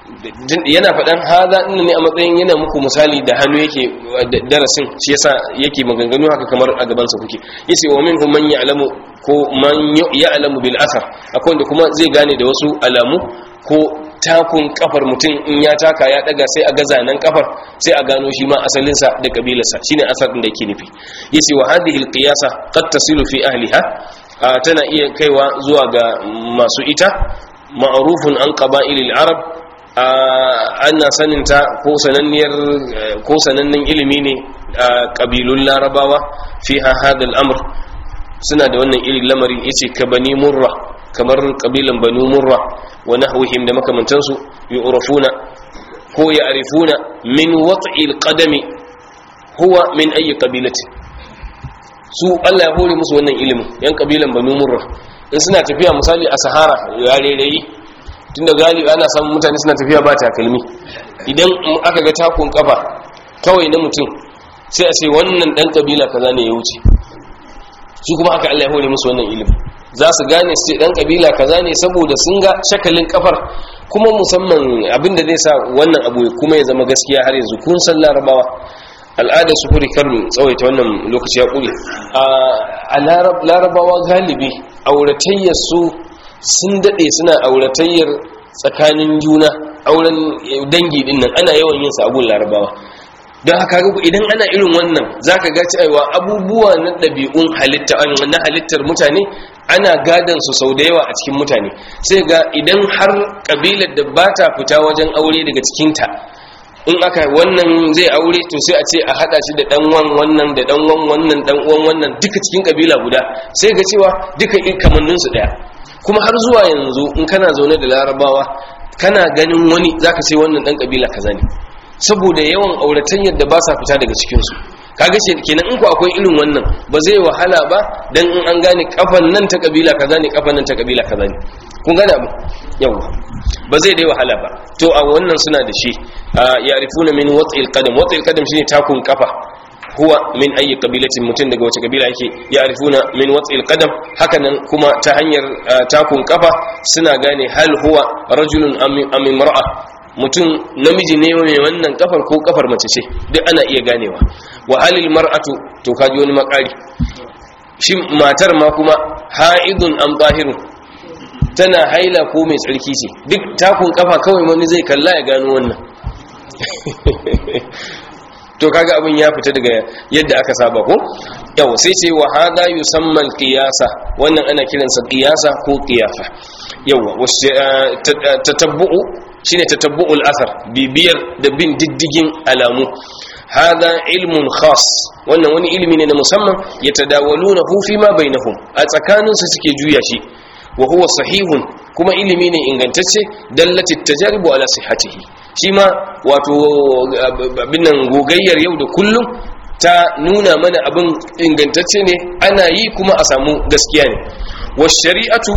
yana faɗan hadha din ne a matsayin yana muku misali da hannu yake darasin shi yasa yake maganganu haka kamar a gaban sa kuke yace wa minhum man ya'lamu ko man ya'lamu bil athar akwai wanda kuma zai gane da wasu alamu ko takun kafar mutum in ya taka ya daga sai a gaza nan kafar sai a gano shi ma asalinsa da kabilarsa shine asar din da yake nufi yace wa hadhihi alqiyasa qad tasilu fi ahliha tana iya kaiwa zuwa ga masu ita ma'rufun an qaba'il al-arab ana saninta ko sananniyar ko sanannen ilimi ne kabilun larabawa fiha hada al-amr suna da wannan irin lamarin yace ka bani murra kamar kabilan banu murra wa nahwihim da makamantansu yu'rafuna ko ya'rifuna min wat'il qadami huwa min ayi qabilati su Allah ya hore musu wannan ilimin yan kabilan banu murra in suna tafiya misali a sahara ya rereyi tunda galibi ana samun mutane suna tafiya ba takalmi idan aka ga takun kafa kawai na mutum sai a ce wannan dan kabila kaza ne ya wuce su kuma haka Allah ya hore musu wannan ilimin za su gane su dan kabila kaza ne saboda sun ga shakalin kafar kuma musamman abinda zai sa wannan abu kuma ya zama gaskiya har yanzu kun san larabawa al'ada su kuri karin tsawaita wannan lokaci ya kure a larabawa galibi auratayyar su sun dade suna auratayyar tsakanin juna auren dangi din nan ana yawan yin sa abun larabawa don haka idan ana irin wannan zaka ga cewa abubuwa na ɗabi'un halitta na halittar mutane ana gadan su sau da yawa a cikin mutane sai ga idan har kabilar da ba ta fita wajen aure daga cikinta in aka wannan zai aure to sai a ce a hada shi da dan wan wannan da dan wan wannan dan uwan wannan duka cikin kabila guda sai ga cewa duka kamannin su daya kuma har zuwa yanzu in kana zaune da larabawa kana ganin wani zaka ce wannan dan kabila kaza ne saboda yawan auratan yadda ba sa fita daga cikin su kaga ce kenan in ku akwai irin wannan ba zai wahala ba dan in an gane kafan nan ta kabila kaza ne kafan nan ta kabila kaza ne kun gane abu yawa ba zai dai wahala ba to a wannan suna da shi ya rifuna min wat'il qadam wat'il qadam shine takun kafa huwa min ayi qabilatin mutum daga wace kabila yake ya'rifuna min wat'il qadam hakanan kuma ta hanyar takun kafa suna gane hal huwa rajulun am imra'a mutum namiji ne mai wannan kafar ko kafar mace ce duk ana iya ganewa wa halil mar'atu to kaji wani makari shi matar ma kuma ha'idun am zahirun tana haila ko mai tsarki ce duk takun kafa kawai wani zai kalla ya gano wannan to kaga abin ya fita daga yadda aka saba ko yau sai ce wa hada yusamma qiyasa wannan ana kiransa qiyasa ko qiyafa yawa tatabbu'u shine tatabbu'ul athar bibiyar da bin diddigin alamu hada ilmun khas wannan wani ilimi ne na musamman yatadawalunahu fi ma bainahum a tsakaninsu suke juya shi wa huwa sahihun kuma ilimi ne ingantacce dallati tajaribu ala sihhatihi shi ma wato abin nan gogayyar yau da kullum ta nuna mana abin ingantacce ne ana yi kuma a samu gaskiya ne wa shari'atu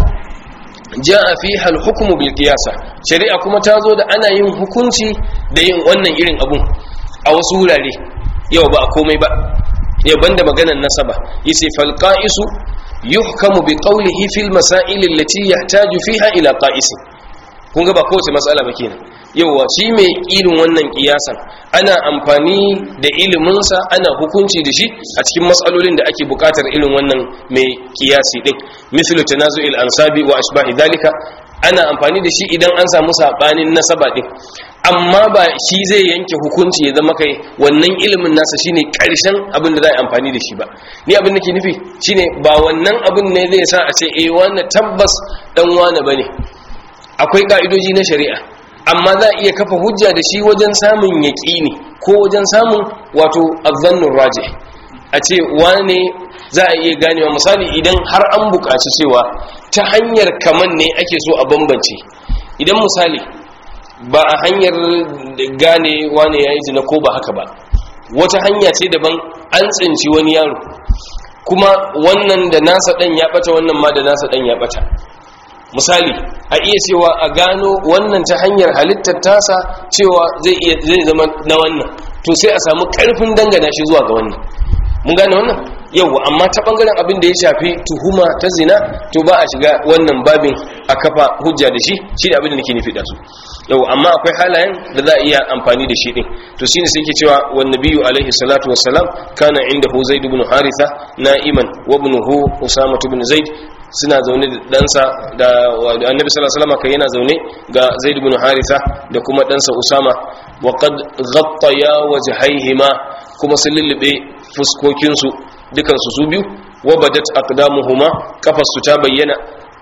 ja'a fiha al-hukmu bil qiyasa shari'a kuma ta zo da ana yin hukunci da yin wannan irin abun a wasu wurare yau ba komai ba yau banda maganar nasaba yace fal qa'isu yuhkamu bi qawlihi fil masail allati yahtaju fiha ila qa'isin kun ga ba kowace matsala ba kenan yauwa shi mai irin wannan kiyasan ana amfani da iliminsa ana hukunci da shi a cikin matsalolin da ake bukatar irin wannan mai kiyasi din mithlu tanazu'il ansabi wa ashbahi dalika ana amfani da shi idan an samu sabanin nasaba din amma ba shi zai yanke hukunci ya zama kai wannan ilimin nasa shine karshen abin da za a amfani da shi ba ni abin da ke nufi shine ba wannan abin ne zai sa a ce eh wannan tabbas dan wane bane akwai ka'idoji na shari'a amma za a iya kafa hujja da shi wajen samun yaƙini ko wajen samun wato azzannun raje a ce wane za a iya ganewa misali idan har an buƙaci cewa ta hanyar kaman ne ake so a bambance idan misali ba a hanyar gane wane ya yi zina ko ba haka ba wata hanya ce daban an tsinci wani yaro kuma wannan da nasa ɗan ya ɓata wannan ma da nasa ɗan ya ɓata misali a iya cewa a gano wannan ta hanyar halittar tasa cewa zai iya zai zama na wannan to sai a samu karfin dangana shi zuwa ga wannan mun gane wannan yau amma ta bangaren abin da ya shafi tuhuma ta zina to ba a shiga wannan babin a kafa hujja da shi shi da abin da nake nufi da su yau amma akwai halayen da za a iya amfani da shi din to shine sai ke cewa wan nabiyyu alaihi salatu wassalam kana indahu zaid ibn haritha na'iman wa ibnuhu usama ibn zaid suna zaune da ɗansa da annabi sallallahu alaihi wasallam kai yana zaune ga zaid ibn haritha da kuma ɗansa usama wa qad ghattaya wajhaihima kuma sun lullube fuskokin su dukan su su biyu wa badat aqdamuhuma kafasu ta bayyana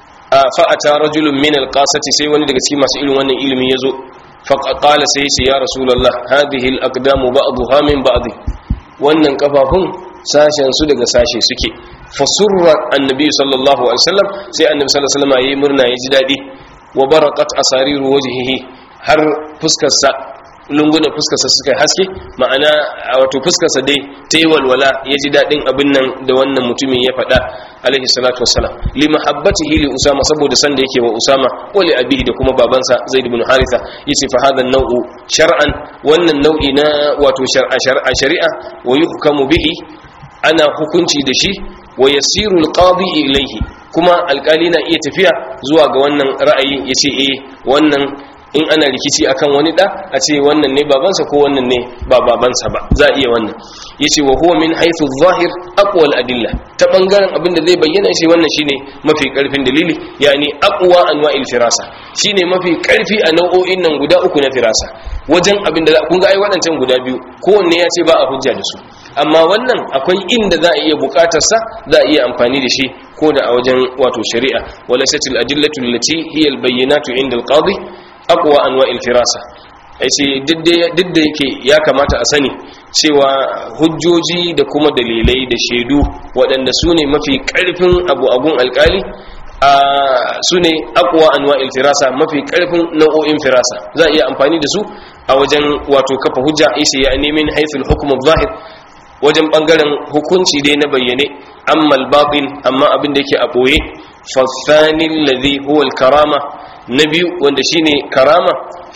fa ata rajulun min alqasati sai wani daga cikin masu irin wannan ilimi yazo fa qala sai ya ce ya rasulullah hadhihi alaqdamu ba'dha min ba'd wannan kafafun sashen su daga sashe suke fasurra annabi sallallahu alaihi wasallam sai annabi sallallahu alaihi wasallam yayi murna ya ji dadi wa baraqat asariru wajhihi har fuskar sa lungunan fuskar sa suka haske ma'ana wato fuskar sa dai tayi walwala ya ji dadin abin nan da wannan mutumin ya faɗa alaihi salatu wassalam li mahabbatihi li usama saboda san da yake wa usama wa li abihi da kuma babansa zaid ibn haritha yace fa hadha an-naw'u shar'an wannan nau'i na wato shar'a shar'a shari'a wa yuhkamu bihi ana hukunci da shi wa yasiru alqadi ilayhi kuma alkali na iya tafiya zuwa ga wannan ra'ayi yace eh wannan in ana rikici akan wani da a ce wannan ne babansa ko wannan ne ba babansa ba za a iya wannan yace wa huwa min haythu adh-dhahir aqwa al-adilla ta bangaren abin da zai bayyana shi wannan shine mafi karfin dalili yani aqwa anwa'il firasa shine mafi karfi a nau'o'in nan guda uku na firasa wajen abin da kun ga ai waɗancan guda biyu kowanne ya ce ba a hujja da su amma wannan akwai inda za a iya bukatarsa za a iya amfani da shi ko da a wajen wato shari'a wala satil adillatu allati hiya albayyinatu inda alqadi aqwa anwa'il firasa ai sai duk da yake ya kamata a sani cewa hujjoji da kuma dalilai da shaidu waɗanda su ne mafi ƙarfin abu agun alƙali a su ne akwa anwa'il firasa mafi karfin nau'o'in firasa za a iya amfani da su a wajen wato kafa hujja isa ya nemin haithul hukum zahir wajen bangaren hukunci dai na bayyane amma al-batin amma abin da yake a boye fa thani alladhi huwa al-karama na biyu wanda shine karama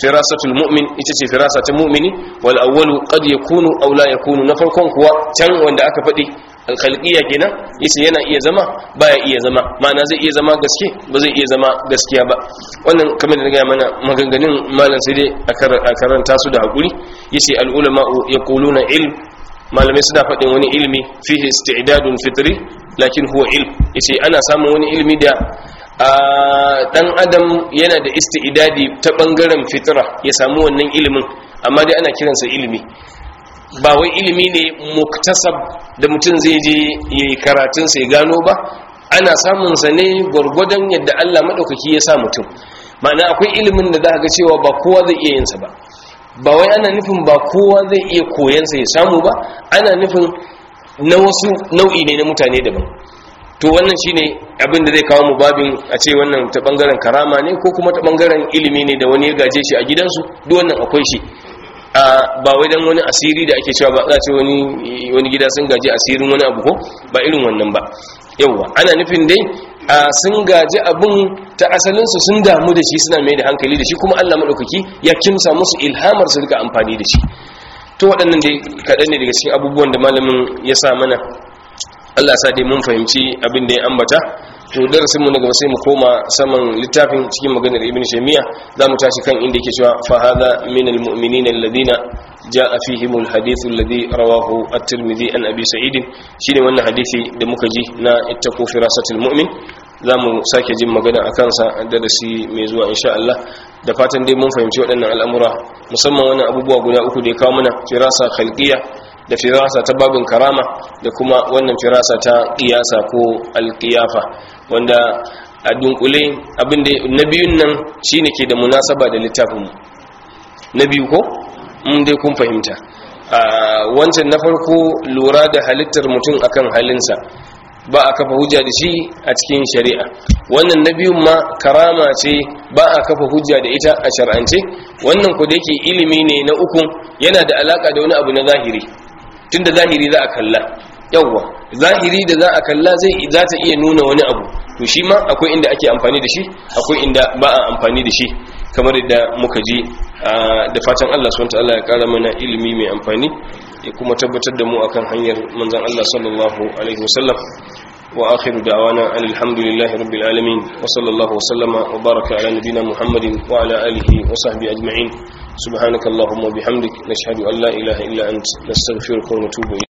firasatul mu'min ita ce firasa ta mu'mini wal awwalu qad yakunu aw la yakunu na farkon kuwa can wanda aka faɗi alkhalqiyya kenan yace yana iya zama baya iya zama ma'ana zai iya zama gaske ba zai iya zama gaskiya ba wannan kamar da ga mana maganganun malam sai dai a karanta su da hakuri yace al ulama yaquluna ilm malamai suna faɗin wani ilmi fihi isti'dadun fitri lakin huwa ilm yace ana samun wani ilmi da dan adam yana da isti'dadi ta bangaren fitra ya samu wannan ilimin amma dai ana kiransa ilimi ba wai ilimi ne muktasab da mutum zai je yayi karatun sai gano ba ana samun sa ne gurgurdan yadda Allah madaukaki ya sa mutum ma'ana akwai ilimin da za ga cewa ba kowa zai iya yin sa ba ba wai ana nufin ba kowa zai iya koyan sa ya samu ba ana nufin na wasu nau'i ne na mutane daban to wannan shine abin da zai kawo mu babin a ce wannan ta bangaren karama ne ko kuma ta bangaren ilimi ne da wani ya gaje shi a gidansu duk wannan akwai shi ba wai dan wani asiri da ake cewa ba za ce wani wani gida sun gaji asirin wani abu ko ba irin wannan ba yauwa ana nufin dai a sun gaji abin ta asalinsu sun damu da shi suna mai da hankali da shi kuma Allah maɗaukaki ya kimsa musu ilhamar su rika amfani da shi to waɗannan dai kaɗan ne daga cikin abubuwan da malamin ya sa mana Allah sa dai mun fahimci abin da ya ambata to darasinmu na gaba sai mu koma saman littafin cikin maganar ibn shaymiya za mu tashi kan inda yake cewa fa hadha min almu'minina alladhina jaa fihim alhadith alladhi rawahu at-tirmidhi an abi sa'id shine wannan hadisi da muka ji na ittaqu firasatul mu'min za mu sake jin magana a kansa darasi mai zuwa insha Allah da fatan dai mun fahimci waɗannan al'amura musamman wannan abubuwa guda uku da ya kawo mana firasa khalqiyya da firasa ta babin karama da kuma wannan firasa ta qiyasa ko alqiyafa wanda a dunkule abinda na biyun nan shine ke da munasaba da littafin na biyu ko mun dai kun fahimta wancan na farko lura da halittar mutum akan halinsa ba a kafa hujja da shi a cikin shari'a wannan na biyun ma karama ce ba a kafa hujja da ita a shar'ance wannan ku da yake ilimi ne na uku yana da alaka da wani abu na zahiri tunda zahiri za a kalla yawwa zahiri da za a kalla zai za ta iya nuna wani abu to shi ma akwai inda ake amfani da shi akwai inda ba a amfani da shi kamar da muka ji da fatan Allah subhanahu wa ya kara mana ilimi mai amfani ya kuma tabbatar da mu akan hanyar manzon Allah sallallahu alaihi wasallam wa akhiru da'wana alhamdulillahi rabbil alamin wa sallallahu wasallama wa baraka ala nabiyyina muhammadin wa ala alihi wa sahbihi ajma'in subhanakallahumma wa bihamdik nashhadu an la ilaha illa ant nastaghfiruka wa natubu